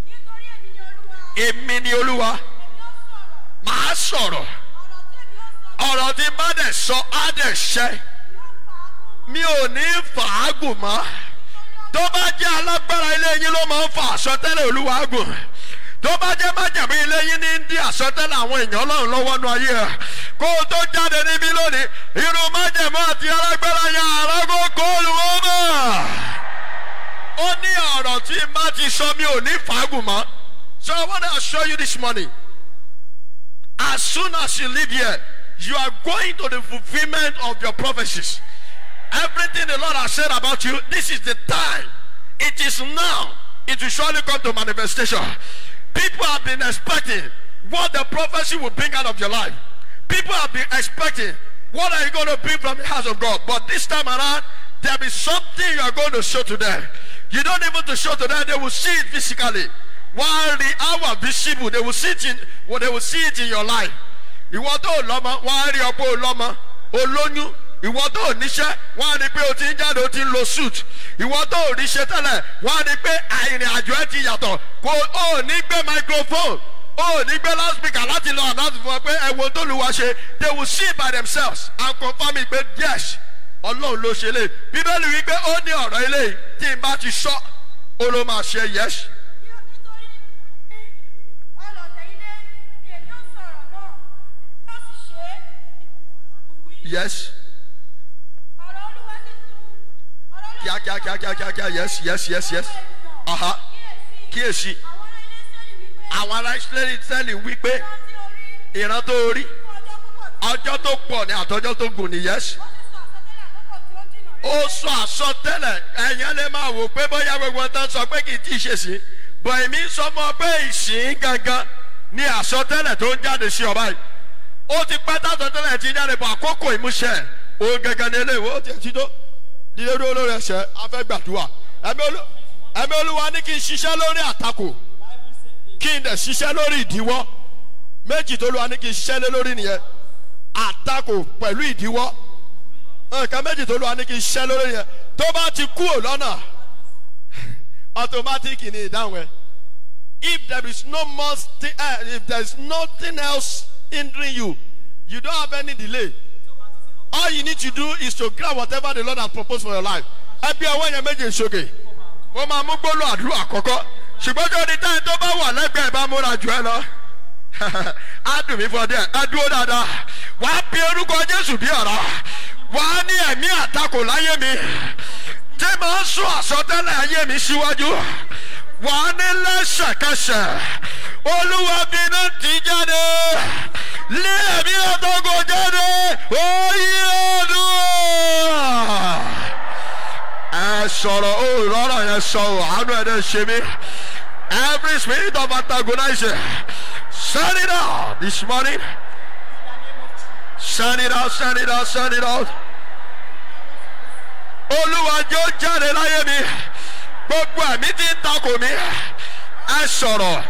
èmi ni olúwa màá sọ̀rọ̀ ọ̀rọ̀ tí bá dẹ̀ sọ á dẹ̀ ṣẹ́ mi ò ní fàágùn mọ́ tó bá jẹ́ alágbára ilé yín ló máa ń fa àsọtẹ́lẹ̀ olúwa gùn tó bá jẹ́ májàmú ilé yín ní ń dí àsọtẹ́lẹ̀ àwọn èèyàn ọlọ́run lọ́wọ́ nu ayé ẹ̀ kó o tó jáde níbí lónìí irun májàmú àti alágbára yẹn àrágó kóòlù wọn mọ̀ ó ní ọ̀rọ̀ tí n bá ti sọ mi ò ní fàágùn mọ́ so I want to assure you this morning as soon as you leave here you are going to the fulfilment of your prophecies. Everything the Lord has said about you, this is the time. It is now. It will surely come to manifestation. People have been expecting what the prophecy will bring out of your life. People have been expecting what are you going to bring from the house of God. But this time around, there is something you are going to show to them. You don't even to show to them, they will see it physically. While the hour visible, they will see it in well, they will see it in your life. ìwọ tó lọ́mọ wọ́n á rí ọ pé o lọ́mọ olóyún ìwọ tó níṣẹ́ wọ́n á rí pé o ti ń jáde o ti ń lo suit ìwọ tó ríṣẹ́ tẹ́lẹ̀ wọ́n á rí pé àìrìn àjò ẹ ti yàtọ̀ kò ó ní gbé microphone ó ní gbé loudspeaker láti lọ àdáàtì fún ọ pé ẹ̀wọ̀n tó lu wa ṣe they will see by themselves and confirm it pé yes ọlọ́run ló ṣe lé bíbélì wípé ó ní ọ̀rọ̀ eléyìí tí n bá ti sọ ó ló máa ṣe yes. yes kíá kíá kíá kíá kíá kíá yes yes yes yes aha kíyèsí àwọn ará ìsírẹ́lì tẹ́lẹ̀ wípé ìran tó rí ọjọ́ tó pọ̀ ní àtọ́jọ́ tó gùn ní yes ó sọ àsọtẹ́lẹ̀ ẹ̀yàn lè máa wò pé bóyá gbogbo tán sọ pé kì í tí ì ṣe sí bọ̀ èmi sọ mọ́ pé ìsìn gangan ní àsọtẹ́lẹ̀ tó ń jáde sí ọba yìí ó ti pẹ́ tásọtẹ́lẹ̀ ti jáde bọ̀ àkókò ìmúṣẹ òun gangan ní eléyìí ó ti ti tó dídé dúró lórí ẹsẹ̀ afẹ́gbàdúrà ẹ̀mí olúwa ní kí n ṣiṣẹ́ lórí àtakò kí n dẹ̀ ṣiṣẹ́ lórí ìdíwọ́ méjì tó lùwà ní kí n ṣiṣẹ́ lé lórí nìyẹn àtakò pẹ̀lú ìdíwọ́ nǹkan méjì tó lùwà ní kí n ṣiṣẹ́ lórí yẹn tó bá ti kú ò lọ́nà automatic ni ìdáhùn ẹ if there is no more sti- uh, if there is nothing else hindering you you don't have any delay all you need to do is to grab whatever the lord has proposed for your life ẹ bí ọwọ́ yẹn méjì sókè mo máa mú gbólú àdúrà àkọ́kọ́ ṣùgbọ́n tó di táyì tó bá wà lẹ́gbẹ̀ẹ́ bá múra jù ẹ lọ á dùn mí fún ọ díẹ̀ ẹ dúró dáadáa wàá pe orúkọ jésù bí ọ̀rọ̀ wàá ní ẹ̀mí àtakò láyé mi tí màá sún àsọtẹ́lẹ̀ ayé mi síwájú wàá ní lẹ́sẹ̀kẹsẹ̀ olúwa bínú ti jáde lé ẹ̀mí àtakò jáde oyè ọdún ẹ sọ̀rọ̀ ó rọrọ̀ yẹn sọ ọ́ àánú ẹ̀ dẹ̀ ṣe mí every spirit of antagonizing send it out this morning send it out send it out send it out olúwa jẹ́ ó jáde láyé mi gbogbo ẹ̀mí tí ń takò mí ẹ sọ̀rọ̀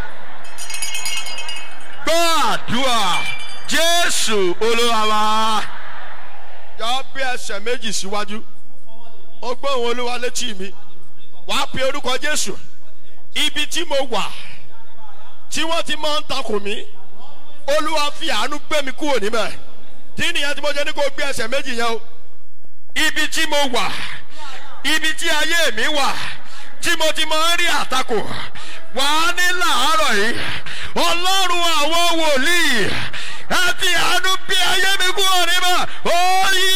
gbọ́ àdúrà jésù olúwa wa yọ bí ẹsẹ̀ méjì síwájú ó gbọ́ òun olúwa létí mi wàá pe orúkọ jésù ibi tí mo wà tí wọ́n ti máa ń takò mí olúwa fi àánú gbé mi kúrò níbẹ̀ tí nìyẹn tí mo jẹ́ ní kó gbé ẹsẹ̀ méjì yẹn o ibi tí mo wà ibi tí ayé mi wà tí mo ti máa ń rí àtakò wàá ní làárọ̀ yìí ọlọ́run àwọn wòlíì ẹ fi àánú bí ayé mi kúrò níbẹ̀ ó yí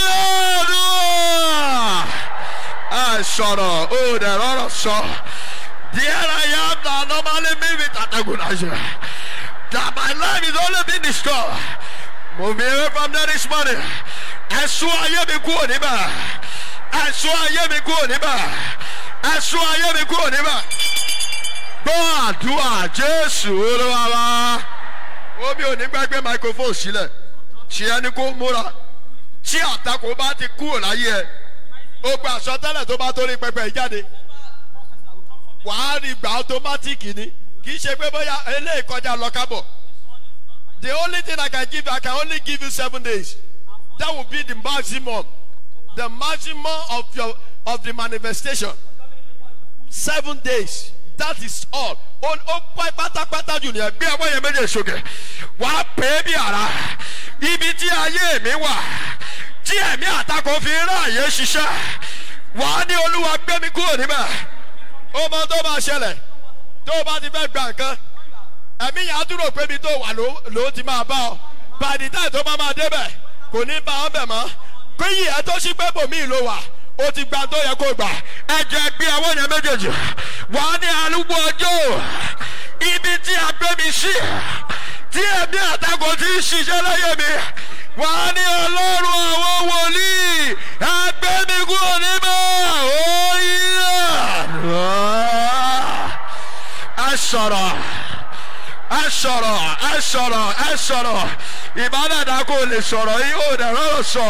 ọdún ẹ sọ̀rọ̀ ó dẹ̀ rọrọ̀ sọ. There I am that normally me with antagonism. That my life is only been destroyed. Move me away from there this morning. Ẹ̀sùn ayé mi kúrò níbẹ̀. Ẹ̀sùn ayé mi kúrò níbẹ̀. Ẹ̀sùn ayé mi kúrò níbẹ̀. Gbọ́ àdúrà Jésù olúwa wa. Omi ò ní gbàgbé microphone sílẹ̀. Ṣé ẹni kó múra? Tí àtakò bá ti kúrò láyé ẹ̀ ó gba àsọtẹ́lẹ̀ tó bá torí pẹpẹ yìí jáde wàá rí gbà automatic ni kì í ṣe pé bóyá eléyìí kọjá lọ kábọ̀ the only thing I can give you I can only give you seven days that will be the maximum the maximum of your of the manifestation seven days that is all ó ó pẹ́ pátápátá jù nìyẹn bí ọmọ yẹn méje sókè wàá pè é bí ara ibi tí ayé mi wà tí ẹ̀mí àtakò fi ráàyè ṣiṣẹ́ wàá ní olúwa gbé mi kúrò níbẹ̀ ó mọ tó máa ṣẹlẹ̀ tó o bá ti fẹ́ gba nǹkan ẹ̀mí yẹn á dúró pé ibi tó wà ló ló ti máa bá ọ bàdí táì tó máa máa débẹ̀ kò ní bá ọ bẹ̀ mọ́ kó yìí ẹ tó ṣí pé bòmíì ló wà ó ti gba tó yẹ kó gbà ẹ jẹ gbé àwọn yẹn méjèèjì wàá ní arúgbó ọjọ́ ibi tí a gbé mi sí tí ẹ̀mí àtakò ti ń ṣiṣẹ́ láyé mi wàá ní ọlọ́run àwọn wòlíì ẹgbẹ́ mi kúrò níbẹ̀ ó yíyá ẹ sọ̀rọ̀ ẹ sọ̀rọ̀ ẹ sọ̀rọ̀ ẹ sọ̀rọ̀ ìbádàdà kò lè sọ̀rọ̀ yìí ó dẹ̀ rọ̀rọ̀ sọ.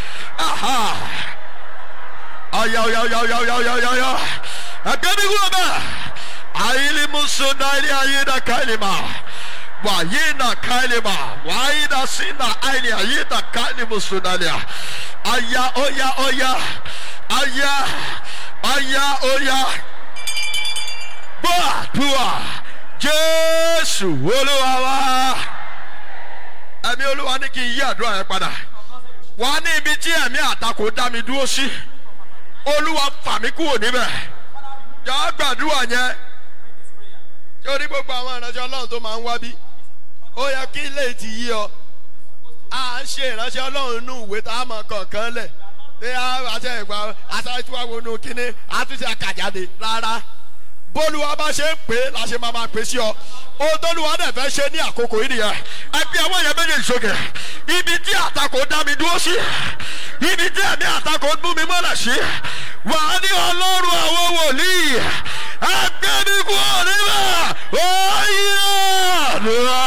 ọ̀yà ọ̀yà ọ̀yà ọ̀yà ọ̀yà ọ̀yà ọ̀yà ọ̀yà ẹgbẹ́ mi kúrò bẹ́ẹ̀ àyílí musu náírà ayé dàkà ìlímà wàyínà káìlìmà wàyínà sínà àìlì àyínà káìlìmù sùnàlìà àyà ọ̀yà ọ̀yà àyà àyà ọ̀yà gbọ́ àdúrà jésù olúwa wá ẹ̀mí olúwa ní kí n yí àdúrà yẹn padà wà á ní ibi tí ẹ̀mí àtakò dá mi dúró sí olúwa fà mí kúrò níbẹ̀ yà á gbàdúrà yẹn tí o ní gbogbo àwọn ìránṣẹ́ ọlọ́run tó máa ń wá bí ó yẹ kí ilé ti yí ọ à ń ṣe ìránṣẹ́ ọlọ́run nínú ìwé tá a mọ̀ kọ̀ọ̀kan lẹ̀ ní àṣẹ ìgbà àṣàtú àwọn onú kínní àtúnṣe àkàjáde rárá bólúwa bá ṣe ń pè é la ṣe máa máa pè sí ọ ohun tóluwa dẹ̀ fẹ́ ṣe ní àkókò yìí nìyẹn ẹgbẹ́ àwọn yẹn méjèèjì sókè ibi tí àtakò dá mi dúró sí ibi tí ẹ̀mí àtakò ń bú mi mọ́lẹ̀ sí wà á ní ọlọ́run àwọn wòlíì ẹgbẹ́ mi kú níbẹ̀ oyè àdúrà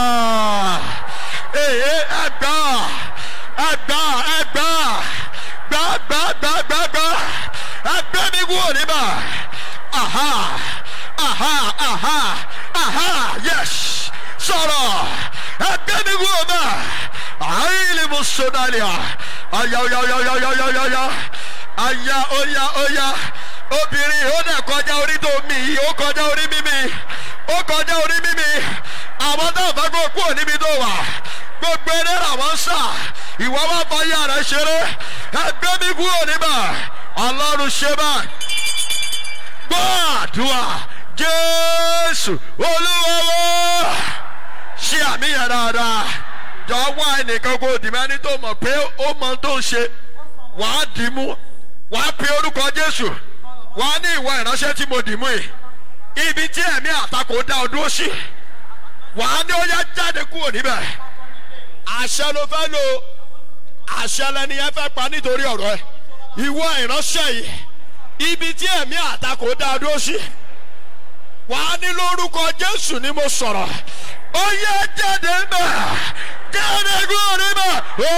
èyí ẹgbà ẹgbà ẹgbà gbàgbàgbàgbà ẹgbẹ́ mi kú níbẹ̀ aha aha aha aha yes sọ̀rọ̀ ẹgbẹ́ mi kú níbẹ̀ àìlè mo sọ̀dálẹ̀ àyà ọ̀yà ọ̀yà ọ̀yà ọ̀yà ọ̀yà ọ̀yà àyà ọ̀yà ọ̀yà obìnrin ó dẹ̀ kọjá orí tó mi yìí ó kọjá orí mímí ó kọjá orí mímí àwọn táwọn bá kó kúrò níbi tó wà gbogbo eré làwọn ń sà ìwọ bá fọyà rẹ ṣeré ẹgbẹ́ mi kúrò níbà ọlọ́run ṣe báyìí gbọ́ àdúrà jésù olúwawo ṣe àmìyàn dáadáa jọ wá ẹnìkan kó dìmẹ́ni tó mọ̀ pé ó mọ tó ń ṣe wàá dì í mú wàá pe orúkọ jésù wàá ní ìwọ ìránṣẹ́ tí mo dì mú yìí ibi tí ẹ̀mí àtakò dá ọ dúró sí wàá ní ó yá jáde kúrò níbẹ̀ àṣẹ ló fẹ́ lò àṣẹ lẹni yẹn fẹ́ pa nítorí ọ̀rọ̀ ẹ ìwọ ìránṣẹ́ yìí ibi tí ẹ̀mí àtakò dá ọ dúró sí wàá ní lórúkọ jésù ni mo sọ̀rọ̀ ó yẹ jáde mbẹ jáde kúrò níbẹ̀ ó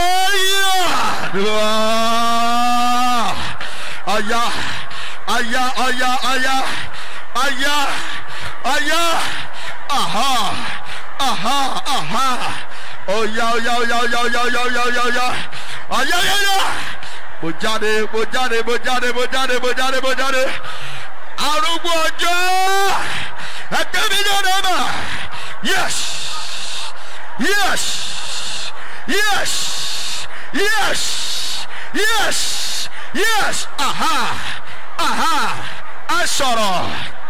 yẹ aya aya aya aya aya aya aha aha aha oya oya oya oya oya oya oya oya oya aya ya ya mo jáde mo jáde mo jáde mo jáde mo jáde mo jáde arúgbó ọjọ́ ẹgbẹ́ mi jáde bá yes yes yes yes yes yes aha aha ẹ sọ̀rọ̀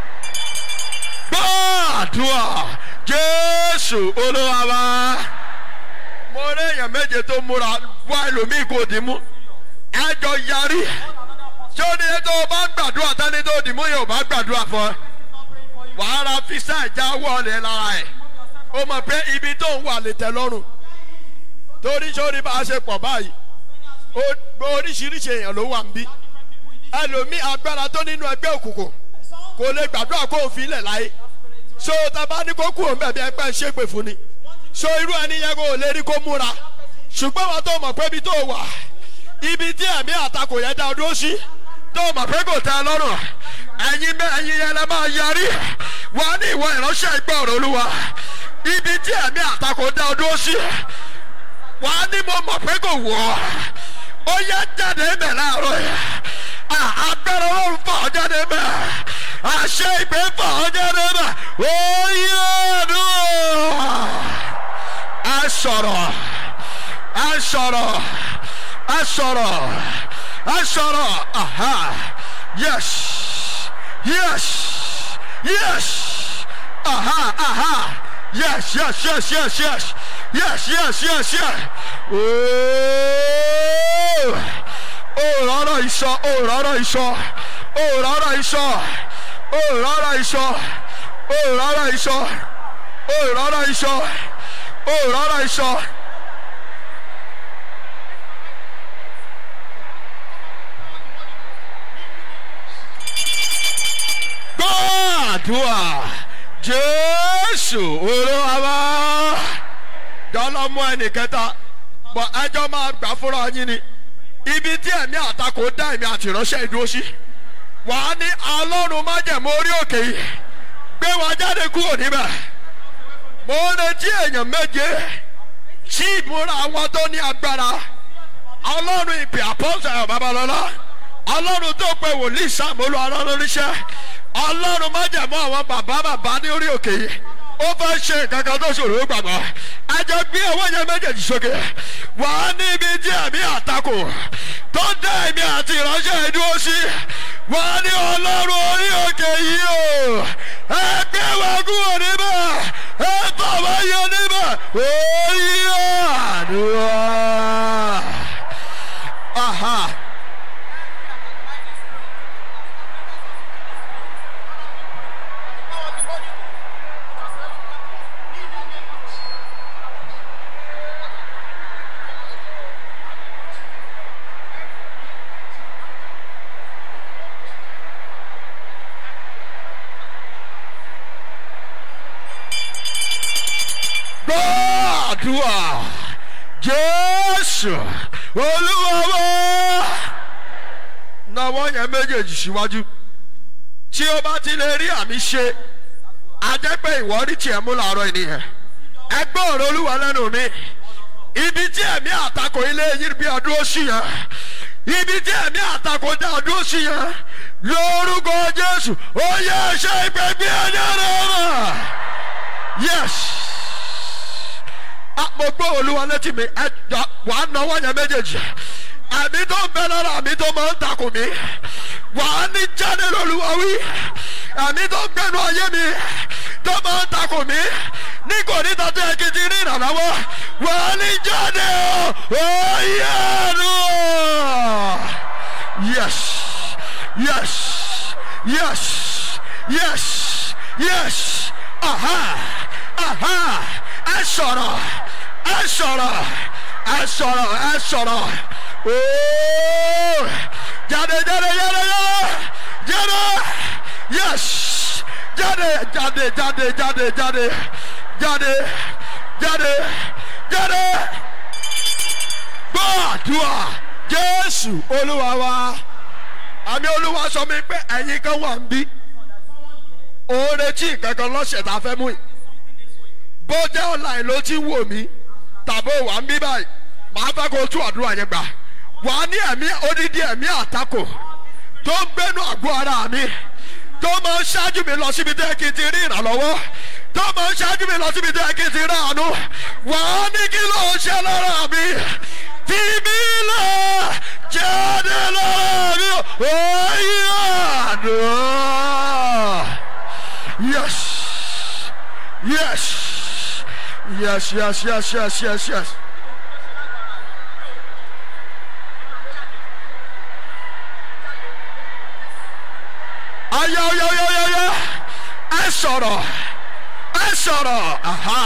gbọ́dúà jésù olúwa wa mo rí èèyàn méje tó múra wá ẹlòmíì kò dín mú ẹjọ yarí tí ó ní tó o bá gbàdúrà tẹ́ni tó dì mú yóò bá gbàdúrà fún ẹ wàá ra fisa ìjà wọlé lára ẹ o mọ̀ pé ibi tó ń wà lè tẹ lọ́rùn torí sórí bá a ṣe pọ̀ báyìí oríṣiríṣi èèyàn ló wà ń bí ẹlòmíì agbára tó nínú ẹgbẹ́ òkùnkùn kò lè gbàdúrà kó o fi ilẹ̀ láyé so taba ní kó kú òun bẹ̀bí ẹgbẹ́ ń ṣépè fún ni so irú ẹni yẹn kò lè rí kó múra ṣùgbọ́n wọn tó mọ̀ pé ibi tó wà ibi tí ẹ̀mí àtakò yẹn dá dúró sí tó mọ̀ pé kò tẹ́ ẹ lọ́rùn ẹ̀yin bẹ́ẹ̀ ẹ̀yin yẹn lẹ́ máa yarí wà ní ìwọ ìránṣẹ́ ìgbà ọ̀rọ̀ olúwa ibi tí ẹ̀mí àtakò dá dúró sí wà á ní mo mọ̀ pé kò wọ̀ ọ́ ó yẹ jáde mẹ́ láàárọ̀ yẹn agbára ọlọ́run fà ọ́ jáde mẹ́ àṣẹ ìpè fà ọ́ jáde mẹ́ ó yẹ ọdún ẹ sọ̀rọ̀ ẹ sọ̀rọ̀ ẹ sọ̀rọ̀ ẹ sọ̀rọ̀ aha yes yes yes aha aha yes yes yes yes yes yes yes yes yes ooo òrọ̀rọ̀ ìsọ òrọ̀rọ̀ ìsọ òrọ̀rọ̀ ìsọ òrọ̀rọ̀ ìsọ òrọ̀rọ̀ ìsọ òrọ̀rọ̀ ìsọ òrọ̀rọ̀ ìsọ. gbọ́dúà jésù olúwa dọ́lọ́mú ẹnìkẹta bọ̀ ẹjọ́ máa gbà fúnra yín ni ibi tí ẹ̀mí àtakò dá ẹ̀mí àtìránṣẹ́ ìdúró sí wàá ní alọ́run májẹ̀mú orí òkè yìí gbé wa jáde kúrò níbẹ̀ mo ń retí èèyàn méje tí ìmúra àwọn tó ní agbára ọlọ́run ìpè àpọ́sẹ̀ babalọ́lá ọlọ́run tó pe wòlíì sàmúlò ọlọ́run níṣẹ́ ọlọ́run májẹ̀mú àwọn bàbá bàbá ní orí òkè yìí ó fẹ́ ṣe nǹkan kan tó ṣòro ó gbàgbọ́ ẹjọ́ gbé owó yẹn méjèèjì sókè wà á ní ibi tí ẹ̀mí àtakò tó dá ẹ̀mí àti ìránṣẹ́ ìdúró sí wà á ní ọlọ́run orí òkè yìí o ẹgbẹ́ wa kúrò níbẹ̀ ẹ bà wá yọ níbẹ̀ orí àdúrà. Aha. gbàdúrà jésù olúwawo náwó yẹn méjèèjì síwájú tí ó bá ti lè rí àmì ṣe ajẹ́pẹ́ ìwọ rí tiẹ̀ mú làárọ̀ ènìyàn ẹgbẹ́ ọ̀rọ̀ olúwa lẹ́nu mi ibi tí ẹ̀mí àtakò ilé yìí bí ọdún oṣù yẹn ibi tí ẹ̀mí àtakò dá ọdún oṣù yẹn lórúkọ jésù ó yẹ ṣe ìpègbè ẹ̀yẹ rẹ̀ mọ̀ yes mo gbọ́ olúwa létí mi ẹ jọ wà á náwó yẹn méjèèjì àmì tó ń bẹ lára àmì tó máa ń takò mí wà á ní jáde lóluwa wí àmì tó ń gbẹnu ayé mi tó máa ń takò mí ní kò ní tọ́jú ẹ kìtì ní ìrànlọ́wọ́ wà á ní jáde o oyè ẹnu yes yes yes yes yes aha aha ẹ sọ̀rọ̀ ẹ sọ̀rọ̀ ẹ sọ̀rọ̀ ẹ sọ̀rọ̀ ooo jáde jáde jáde jáde jáde yes jáde jáde jáde jáde jáde jáde jáde jáde gbọ́ àdúrà jésù olúwa wa àmì olúwa sọ mi pé ẹ̀yin kan wà ń bí òun retí ìkankan lọ́sẹ̀ tá a fẹ́ mú yìí bó jẹ́ online ló ti wò mí tàbí wà ń bí báyìí màá fẹ́ kó tú àdúrà yẹn gbà wà á ní ẹ̀mí odidi ẹ̀mí àtakò tó ń gbénu àgọ́ ara mi tó máa ń ṣáájú mi lọ síbi tẹ́ kí n ti rí ìrànlọ́wọ́ tó máa ń ṣáájú mi lọ síbi tẹ́ kí n ti rí àánú wà á ní kí ló ń ṣe lára mi fi mí lọ jáde lára mi ó yá àná yes yes. Yes, yes, yes, yes, yes, yes. Aya, aya, aya, aya, aya. Ẹ sọ̀rọ̀, ẹ sọ̀rọ̀, aha,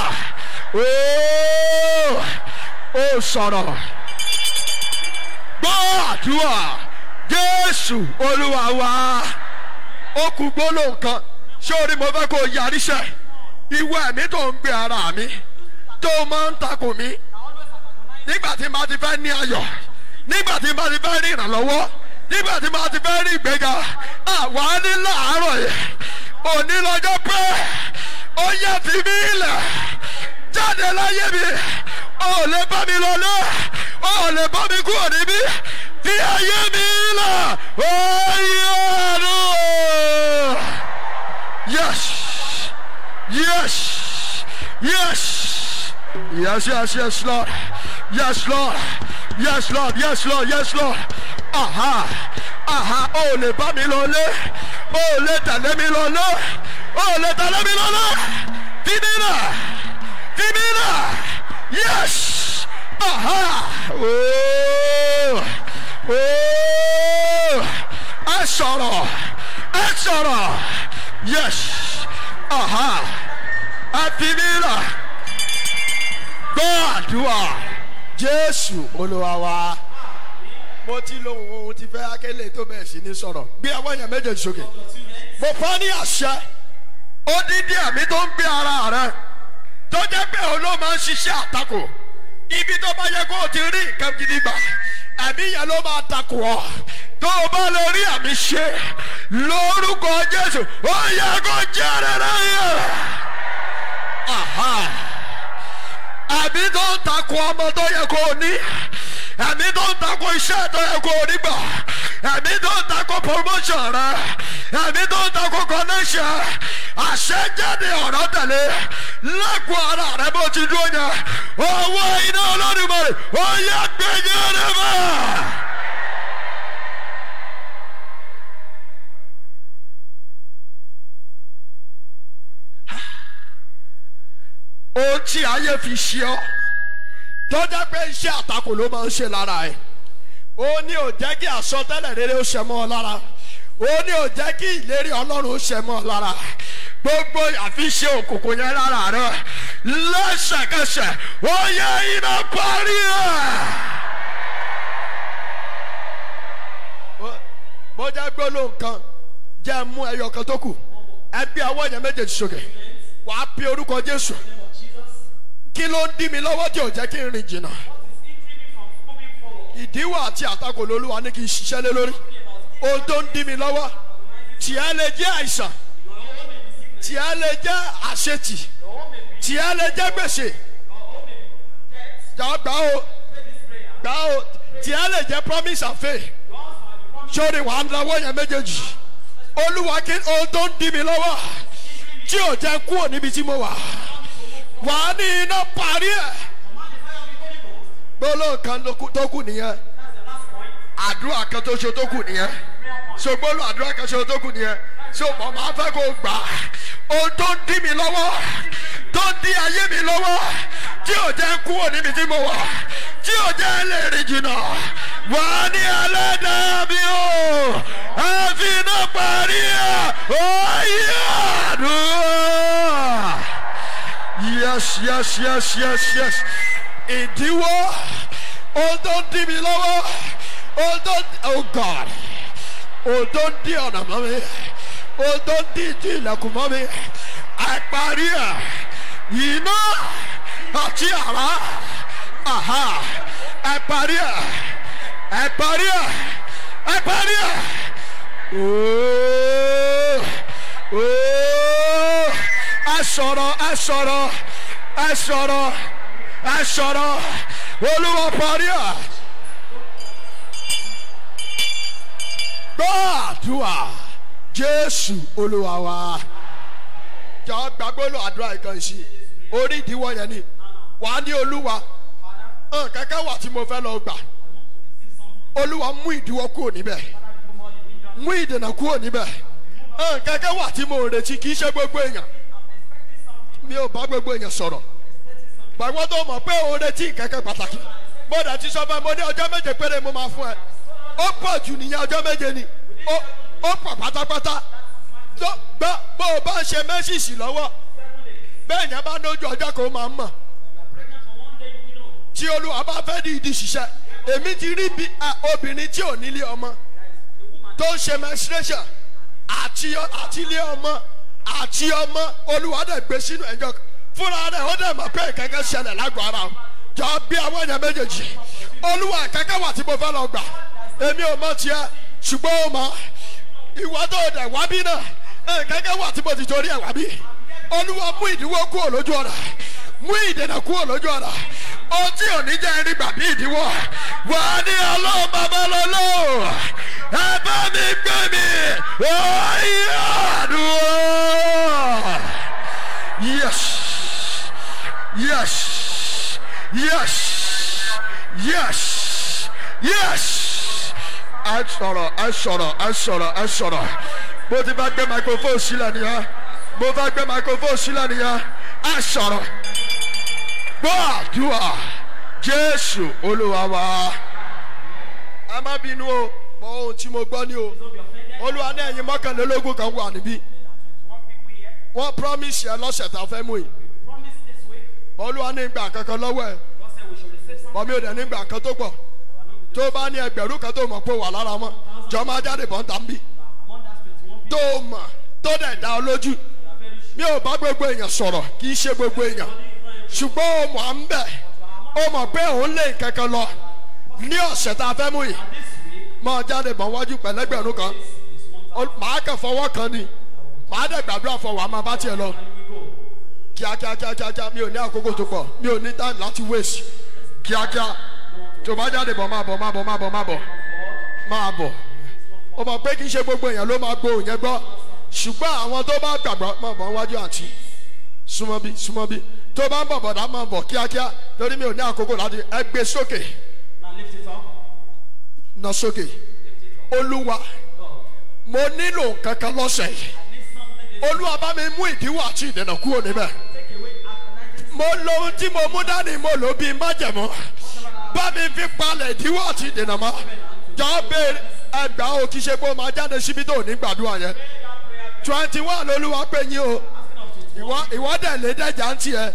ooo, ó sọ̀rọ̀. Gbọ́ àdúrà, Jésù Olúwa wa, ó kú gbólóhùn kan, ṣé orí mo fẹ́ kó yarí sẹ́? ìwọ ẹ̀mí tó ń gbé ara mi tó máa ń takò mí nígbà tí màá ti fẹ́ ní ayọ̀ nígbà tí màá ti fẹ́ rí ìrànlọ́wọ́ nígbà tí màá ti fẹ́ rí ìgbéga àwa ní làárọ̀ yẹn òní lọ́jọ́ pé ó yẹ fi mí lẹ̀ jáde láyé mi ó lè bá mi lọlé ó lè bá mi kúrò níbí fi ayé mi lẹ̀ ó yẹ ọdún yes. Yes. Yes. Yes, yes, yes, Lord. Yes, Lord. Yes, Lord. Yes, Lord. Yes, Lord. Aha. Aha. O lè bá mi lọlé. O lè tẹ̀lé mi lọlé. O lè tẹ̀lé mi lọlé. Fimina. Fimina. Yes. Aha. Oh. Oh. Ẹ sọ̀rọ̀. Ẹ sọ̀rọ̀. Yes aha àfimíra gbọ́ àdúrà jésù olúwa wa. mo ti lo ohun tí fẹ́ akélé tó bẹ̀rẹ̀ sí ní sọ̀rọ̀ bí àwọn èèyàn méjèèjì sókè. mo fọ́ ní àṣẹ odidi ẹ̀mí tó ń gbé ara rẹ tó jẹ́ pé òun ló máa ń ṣiṣẹ́ àtakò ibi tó bá yẹ kó o ti rí nǹkan gidi gbà ẹ̀mí yẹn ló máa takò ọ́ tó o bá lè rí àmì ṣe lórúkọ jésù ó yẹ kó jẹ́ rere yẹn Aha. ẹ̀mí tó ń takò ọmọ tó yẹ kó o ní ẹ̀mí tó ń takò iṣẹ́ tó yẹ kó o ní gbà ẹ̀mí tó ń takò promotion rẹ ẹ̀mí tó ń takò connection àṣẹjáde ọ̀rọ̀ tẹ̀lé lẹ́kọ̀ọ́ ara rẹ bó ti dúró yẹn owó iná olódùmarè ó yẹ gbẹ̀yẹ́ rẹ mọ́. ohun tí ayé fi ṣe ọ́ tó jẹ́ pé iṣẹ́ àtakò ló máa ń ṣe lára ẹ̀ ó ní ò jẹ́ kí àsọtẹ́lẹ̀ rere ó ṣẹ mọ́ ọ lára ó ní ò jẹ́ kí ìlérí ọlọ́run ó ṣẹ mọ́ ọ lára gbogbo àfiṣe òkùnkùn yẹn lára rẹ lẹ́sẹ̀kẹsẹ̀ ó yẹ iná parí ẹ̀. bó jẹ́ gbólóhùn kan jẹ́ mú ẹyọ kan tó kù ẹbí ọwọ́ yẹn méjèèjì sókè wàá pe orúkọ jésù kí ló ń dí mi lọ́wọ́ tí ò jẹ́ kí n rìn jìnnà ìdíwọ̀ àti àtakò lolúwa ní kí n ṣiṣẹ́ lé lórí ohun tó ń dí mi lọ́wọ́ tìẹ́ lè jẹ́ àìsàn tìẹ́ lè jẹ́ àṣetì tìẹ́ lè jẹ́ gbèsè gbà ó gbà ó tìẹ́ lè jẹ́ promise and faith sórí wàá náwó yẹn méjèèjì olúwa kí ohun tó ń dí mi lọ́wọ́ tí ò jẹ́ kúrò níbi tí mo wà wà á ní iná parí ẹ̀ gbólóhùn kan tó kù nìyẹn àdúrà kan tó ṣe tó kù nìyẹn so gbólóhùn àdúrà kan ṣe tó kù nìyẹn so mo máa fẹ́ kó gbà ohun tó ń dí mi lọ́wọ́ tó ń dí ayé mi lọ́wọ́ tí ò jẹ́ kúrò níbi tí mo wà tí ò jẹ́ lè rìn jìnnà wà á ní ẹlẹ́dàá mi o ẹ fi iná parí ẹ̀ ó yẹ àdúrà yes yes yes yes yes ìdíwọ́ ohun tó ń dí mi lọ́wọ́ ohun tó ń oh god ohun tó ń dí ọ̀nà mọ́ mi ohun tó ń dí ìdí ilẹ̀kùn mọ́ mi àìparí ẹ̀ iná àti àrá aha àìparí ẹ̀ àìparí ẹ̀ àìparí ẹ̀ ooo ooo ẹ sọ̀rọ̀ ẹ sọ̀rọ̀ ẹ sọ̀rọ̀ ẹ sọ̀rọ̀ olúwa parí ẹ̀. gbàdúrà jésù olúwa wa jọ gbàgbọ́ lọ àdúrà ìkan sí orí ìdíwọ́ yẹn ni wà á ní olúwa kẹ́kẹ́ wà tí mo fẹ́ lọ gbà olúwa mú ìdíwọ́ kúrò níbẹ̀ mú ìdènà kúrò níbẹ̀ kẹ́kẹ́ wà tí mo retí kì í ṣe gbogbo èèyàn mi ò bá gbogbo èèyàn sọ̀rọ̀ gbàgbọ́ tó mọ̀ pé òun retí kẹ́kẹ́ pàtàkì mo dẹ̀ ti sọ fún ẹ mo ní ọjọ́ méje péré mo máa fún ẹ ó pọ̀ jù nìyẹn ọjọ́ méje ni ó pọ̀ pátápátá tó gbọ́ bó o bá ń ṣe mẹ́sìsì lọ́wọ́ bẹ́ẹ̀ yẹn bá lójú ọjọ́ kan ó máa ń mọ̀ tí olúwa bá fẹ́ di ìdí ṣiṣẹ́ èmi ti rí bí obìnrin tí ò nílé ọmọ tó ń ṣe menstruation àti àti ilé ọmọ àti ọmọ olúwa dẹ̀ gbé sínú ẹ̀jọ̀ fúnra rẹ̀ ó dẹ̀ mọ̀ pé kẹ́kẹ́ ṣẹlẹ̀ lágọ̀ọ́ ara o jọ bí àwọn èèyàn méjèèjì olúwa kẹ́kẹ́ wà tí mo fẹ́ lọ gbà èmi ò mọ tiẹ̀ ṣùgbọ́n ó mọ ìwọ tó dẹ̀ wá bí náà kẹ́kẹ́ wà tí mo ti torí ẹ̀ wá bí olúwa mú ìdíwọ́ kúrò lójú ọ̀nà mú ìdènà kúrò lójú ọ̀nà ohun tí ò ní jẹ́ ẹni gbà bí ìdíwọ́ wà á ní ọlọ́run bàbá lọ́lọ́ ẹ bá mi gbé mi oyè àdúrà yes yes yes yes yes ẹ sọ̀rọ̀ ẹ sọ̀rọ̀ ẹ sọ̀rọ̀ ẹ sọ̀rọ̀ mo ti bá gbé microphone sílẹ̀ nìyẹn mo bá gbé microphone sílẹ̀ nìyẹn ẹ sọ̀rọ̀ gbọ́ àdúrà jésù olúwa wa. ẹ má bínú o mọ ohun tí mo gbọ́ ní o olúwa ní ẹ̀yin mọ́kànlélógún kan wà níbí wọ́n promise ẹ lọ́sẹ̀ tá a fẹ́ mú yìí olúwa ní gbà kankan lọ́wọ́ ẹ bọ́mí ò dẹ̀ ní gbà kan tó pọ̀ tó bá ní ẹgbẹ̀rún kan tó mọ̀ pé wà lára mọ́ jọ máa jáde bọ́ ń tà ń bì tó mọ̀ tó dẹ̀ dá ọ lójú mi ò bá gbogbo èèyàn sọ̀rọ̀ kì í ṣe gbogbo èèyàn ṣùgbọ́n o mọ̀ à ń bẹ̀ o mọ̀ pé òun lè kankan lọ ní ọ̀sẹ̀ tá a fẹ́ mú yìí máa jáde bọ̀ wájú pẹ̀lẹ́gbẹ̀rún kan màá kàn fọwọ́ kan ni màá dẹ̀ gbàdúrà fọwọ́ àmọ́ bá tiẹ̀ lọ kíákíá kíákíá mi ò ní àkókò tó pọ̀ mi ò ní time láti waste kíákíá tó bá jáde bọ̀ máa bọ̀ máa bọ̀ máa bọ̀ máa bọ̀ máa bọ̀ ó mọ̀ pé kì í ṣe gbogbo èèyàn ló máa gbóhùn yẹn gbọ́ ṣùgbọ́n àwọn tó bá gbàgbọ́ máa bọ̀ wájú àǹtí súnmọ́ bí súnmọ́ bí tó bá ń bọ̀ bọ̀dá máa bọ̀ kíákíá torí mi ò ní àkókò láti ẹ gbé sókè nà sókè olúwa mo nílò nǹkan kan lọ́sẹ̀ yìí olúwa bá mi mú ìdíwọ́ àti ìdènà kúrò níbẹ̀ mo lo ohun tí mo mú dání mo lò bíi májẹ̀mọ́ bá mi fi palẹ̀ ìdíwọ́ àti ìdènà mọ́ jọ béèrè ẹgbàá o kì í ṣe pé o máa jáde síbi tó o ní gbàdúrà yẹn twenty one olúwa pé yín o ìwọ ìwọ dẹ̀ lé dẹ́jà ń tiẹ̀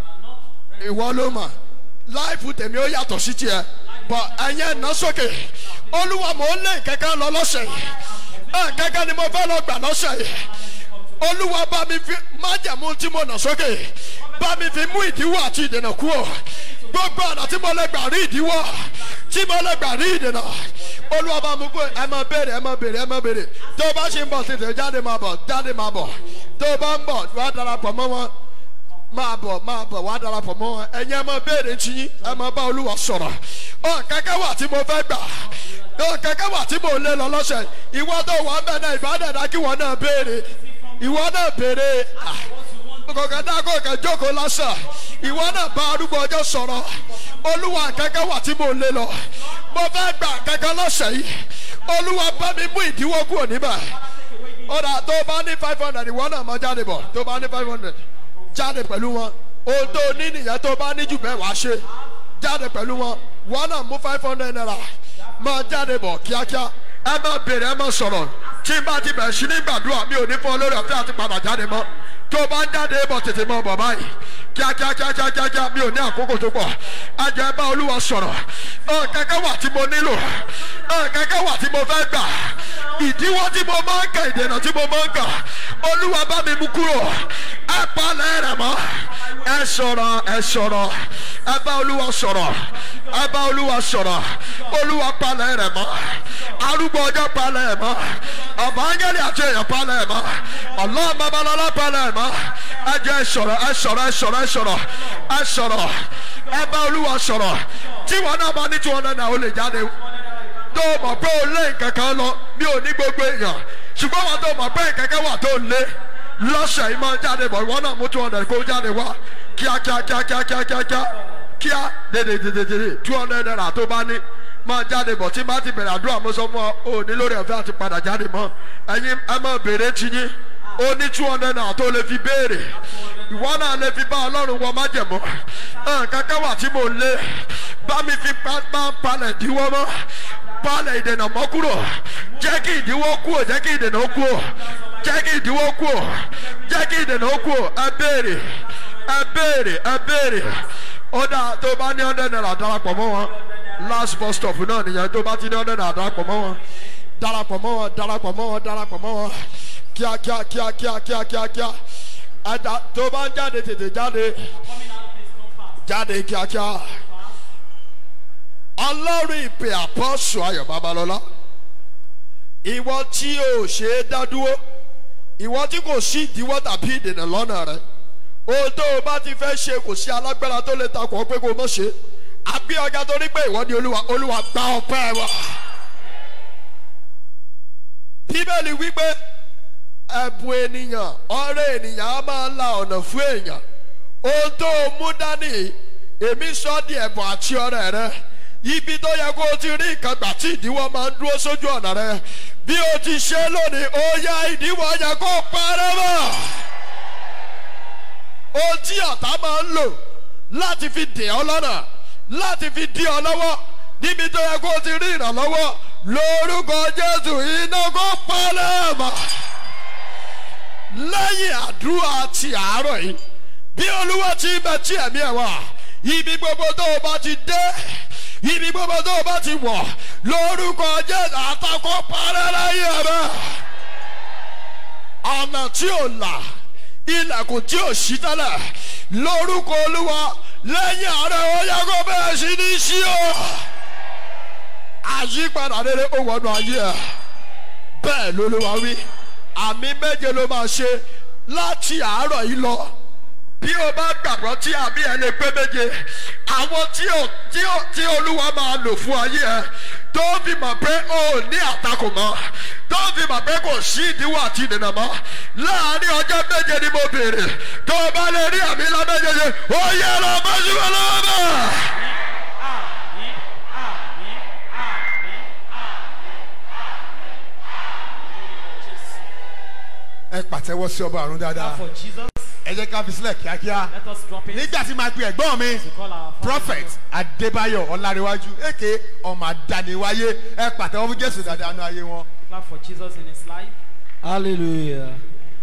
ìwọ ló mà láìpù tèmi ó yàtọ̀ sí tiẹ̀ bọ̀ ẹ̀yẹn ná sókè olúwa mò ń lé kẹ́kẹ́ lọ lọ́sẹ̀ yìí ẹ̀ kẹ́kẹ́ ni mo fẹ́ lọ gbà lọ́sẹ̀ yìí olúwa bá mi fi májẹ̀mú tí mo nà sókè bá mi fi mú ìdíwọ́ àti ìdènà kúrò gbogbo ọ̀nà tí mo lè gbà rí ìdíwọ́ tí mo lè gbà rí ìdènà olúwa bá mi kú ẹ máa béèrè ẹ máa béèrè ẹ máa béèrè tó o bá ṣe ń bọ̀ tètè jáde máa bọ̀ jáde máa bọ̀ tó o bá ń bọ̀ wá darapọ̀ mọ́ wọn máa bọ̀ máa bọ̀ wá darapọ̀ mọ́ wọn ẹ̀yin ẹ máa béèrè tí yín ẹ máa bá olúwa sọ̀rọ̀ ọ̀ kẹ́kẹ́ wà tí mo fẹ́ gbà ọ̀ kẹ́kẹ́ wà tí mo lé lọ lọ́sẹ̀ ìwọ tó wà ń bẹ̀ náà ìbádẹ́dá kí wọ́n náà béèrè ìwọ náà béèrè kọ̀ọ̀kan dá kọ̀ọ̀kan jókòó lásán ìwọ náà bá arúgbó ọjọ́ sọ̀rọ̀ olúwa kẹ́kẹ́ wà tí mo lé lọ mo fẹ́ gbà kẹ́kẹ́ lọ́sẹ̀ yìí olúwa bá mi mú ìdíwọ́ kúrò níbẹ̀ ọ̀dà tó bá ní five hundred ìwọ náà máa jáde bọ̀ tó bá ní five hundred jáde pẹ̀lú wọn ohun tó ní nìyẹn tó bá ní jù bẹ́ẹ̀ wá ṣe jáde pẹ̀lú wọn wọn náà mú five hundred naira máa jáde bọ̀ kíákíá ẹ má béèrè ẹ má sọ̀rọ̀ tí n bá ti bẹ̀rẹ̀ sí ní gbàdúrà mi ò ní fún ọ lórí ọ̀fẹ́ àti padà jáde mọ́ tó o bá ń jáde bọ̀ tètè mọ́ bọ̀ báyìí kíákíákíákíá mi ò ní àkókò tó pọ̀ ajẹ́ bá olúwa sọ̀rọ̀ ọ̀ kẹ́kẹ́ wà tí mo nílò ọ̀ kẹ́kẹ́ wà tí mo fẹ́ gbà ìdíwọ́ tí mo máa ń kà ìdènà tí mo máa ń kà olúwa bá mi mú kúrò ẹ palẹ̀ rẹ̀ mọ́ ẹ sọ̀rọ̀ ẹ sọ̀rọ̀ ẹ bá olúwa sọ̀rọ̀ ẹ bá olúwa sọ̀rọ̀ olúwa palẹ̀ rẹ̀ mọ́ arúgbó ọjọ́ palẹ̀ ẹ̀ mọ́ ọ̀bà ángẹ́lì àti èèyàn palẹ̀ ẹ̀ mọ́ ọlọ́run babalọ́lá palẹ̀ ẹ̀ mọ́ ẹ jẹ́ ẹ sọ̀rọ̀ ẹ sọ̀rọ̀ ẹ sọ̀rọ̀ ẹ sọ̀rọ̀ ẹ sọ̀rọ̀ ẹ bá olúwa sọ̀rọ̀ tí wọn náà bá ní tí wọn náà ó lè jáde tó o mọ̀ pé o lé nǹkan kan lọ mi ò ní gbogbo èèyàn ṣùgbọ́n wọn tó mọ̀ pé nǹkan kan wà tó lé lọ́sẹ̀ yìí máa jáde bọ̀ ìwọ náà mú two hundred kó jáde wá kíá kíá kíá kíá kíá kíá kíá kíá dédé dédé dédé two hundred naira tó bá ní máa jáde bọ̀ tí bá ti bẹ̀rẹ̀ àdúrà mo sọ fún ọ ò ní lórí ọ̀fẹ́ àti padà jáde mọ́ ẹ̀yin ẹ máa béèrè ti yín ó ní two hundred naira tó lè fi béèrè ìwọ náà lè fi bá ọlọ́run wọ májẹ̀mọ́ kankan wà tí mo lé bá mi fi máa ń palẹ̀ ìdíwọ́ mọ́ palẹ̀ ìdènà mọ́ kúrò jẹ́ kí ìdíwọ́ kúrò jẹ́ kí ìdènà ó kúrò jẹ́ kí ìdíwọ́ kúrò jẹ́ kí ìdènà ó kúrò ẹ béèrè ẹ béèrè ẹ béèrè ó dáa tó bá ní hundred naira darapọ̀ mọ́ wọn last bus stop náà nìyẹn tó bá ti ní hundred naira darapọ̀ mọ́ wọn darapọ̀ mọ́ wọn darapọ̀ mọ́ wọn darapọ̀ mọ́ wọn kíá kíá kíá kíá kíá kíá kíá ẹ̀dá tó bá ń jáde tètè jáde jáde kíákíá ọlọ́run ìpè àpọ́sù ayọ̀ babalọ́lá ìwọ tí o ṣe é dá dúró ìwọ tí kò sí ìdíwọ́ tàbí ìdènà lọ́nà rẹ ohun tó o bá ti fẹ́ ṣe kò sí alágbára tó lè takò ọ́ pé kó o mọ̀ ṣe àbí ọjà torí pé ìwọ ni olúwa olúwa gba ọpẹ́ wa. bíbélì wípé ẹ̀bùn ènìyàn ọ̀rẹ́ ènìyàn á máa la ọ̀nà fún èèyàn ohun tó o mú dání èmi sọ di ẹ̀bùn àti ọ̀rẹ́ rẹ ibi tó yẹ kó o ti rí nǹkan gbà tí ìdíwọ́ máa ń dúró sójú ọ̀nà rẹ bí o ti ṣe lónìí ó yá ìdíwọ́ yẹ kó parẹ́ mọ́ ohun tí ọ̀tá máa ń lò láti fi dè ọ́ lọ́nà láti fi dí ọ lọ́wọ́ níbi tó yẹ kó o ti rí ìrànlọ́wọ́ lórúkọ jésù iná kó parẹ́ mọ́ lẹ́yìn àdúrà ti àárọ̀ yìí bí olúwa ti bẹ tí ẹ̀mí ẹ̀ wá ibi gbogbo tó o bá ti dé ibi gbogbo tó o bá ti wọ̀ lórúkọ jésù àtakò parẹ́ lẹ́yìn ẹ̀ bẹ́ẹ̀ ọ̀nà tí ò là ilẹ̀kùn tí ò sí tẹ́lẹ̀ lórúkọ olúwa lẹ́yìn àárẹ̀ ó yẹ kó bẹ́ẹ̀ sí ní sí o àyípadà rere ó wọnú ayé ẹ̀ bẹ́ẹ̀ lolúwa wí àmì méje ló máa ṣe láti àárọ̀ yìí lọ bí o bá gbàgbọ́ tí àmì ẹ lè pé méje àwọn tí o tí o tí olúwa máa lò fún ayé ẹ tó fi mọ̀ pé o ò ní àtakò mọ́ tó fi mọ̀ pé kò sí ìdíwọ́ àti ìdènà mọ́ láàárín ọjọ́ méje ni mo béèrè tó o bá lè rí àmì ńlá méjèèjì ó yẹ lọ bá ṣùgbọ́n lọ́wọ́ bá. ẹ pàtẹ́wọ́ sí ọba àrùn dáadáa for Jesus. ẹ jẹ́ ká fi sílẹ̀ kíákíá Let us drop it. nígbà tí máa pe ẹ̀gbọ́n mi to call our Father. prophet adébáyọ̀ ọ̀làríwájú èké ọmọ àdániwáyé ẹ pàtẹ́wọ́ fún jésù dáadáa nú ayé wọn. Clap for Jesus in his life. hallelujah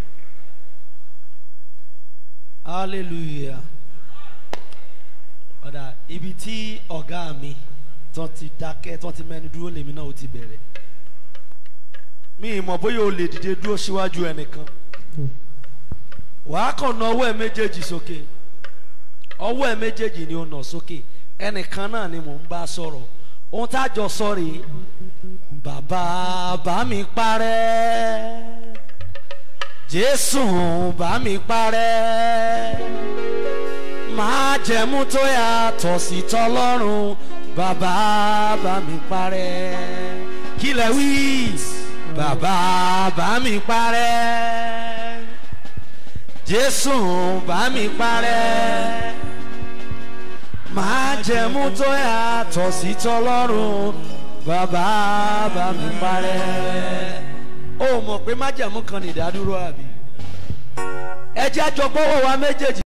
hallelujah ọ̀dà ibi tí ọ̀gá mi tán ti dákẹ́ tán ti mẹ́nu dúró lèmi náà ó ti bẹ̀rẹ̀ mi ì mọ̀ bóyá o lè dìde dúró síwájú ẹnìkan wàá kàn ná ọwọ́ ẹ méjèèjì sókè ọwọ́ ẹ méjèèjì ni ó nà sókè ẹnìkan náà ni mò ń bá sọ̀rọ̀ ohun tá a jọ sọ rèé bàbá bá mi parẹ́ jésù bá mi parẹ́ máa jẹ̀mú tó yàtọ̀ sí tọlọ́run bàbá bá mi parẹ́ kí lẹ wí bàbá bá mi parẹ́ jésù bá mi parẹ́ máa jẹ̀mú tó yàtọ̀ sí tọlọ́run bàbá bá mi parẹ́. ó mọ̀ pé májẹ̀mú kan ní ìdádúró àbí. ẹ jẹ́ àjọgbọ́wọ́ wa méjèèjì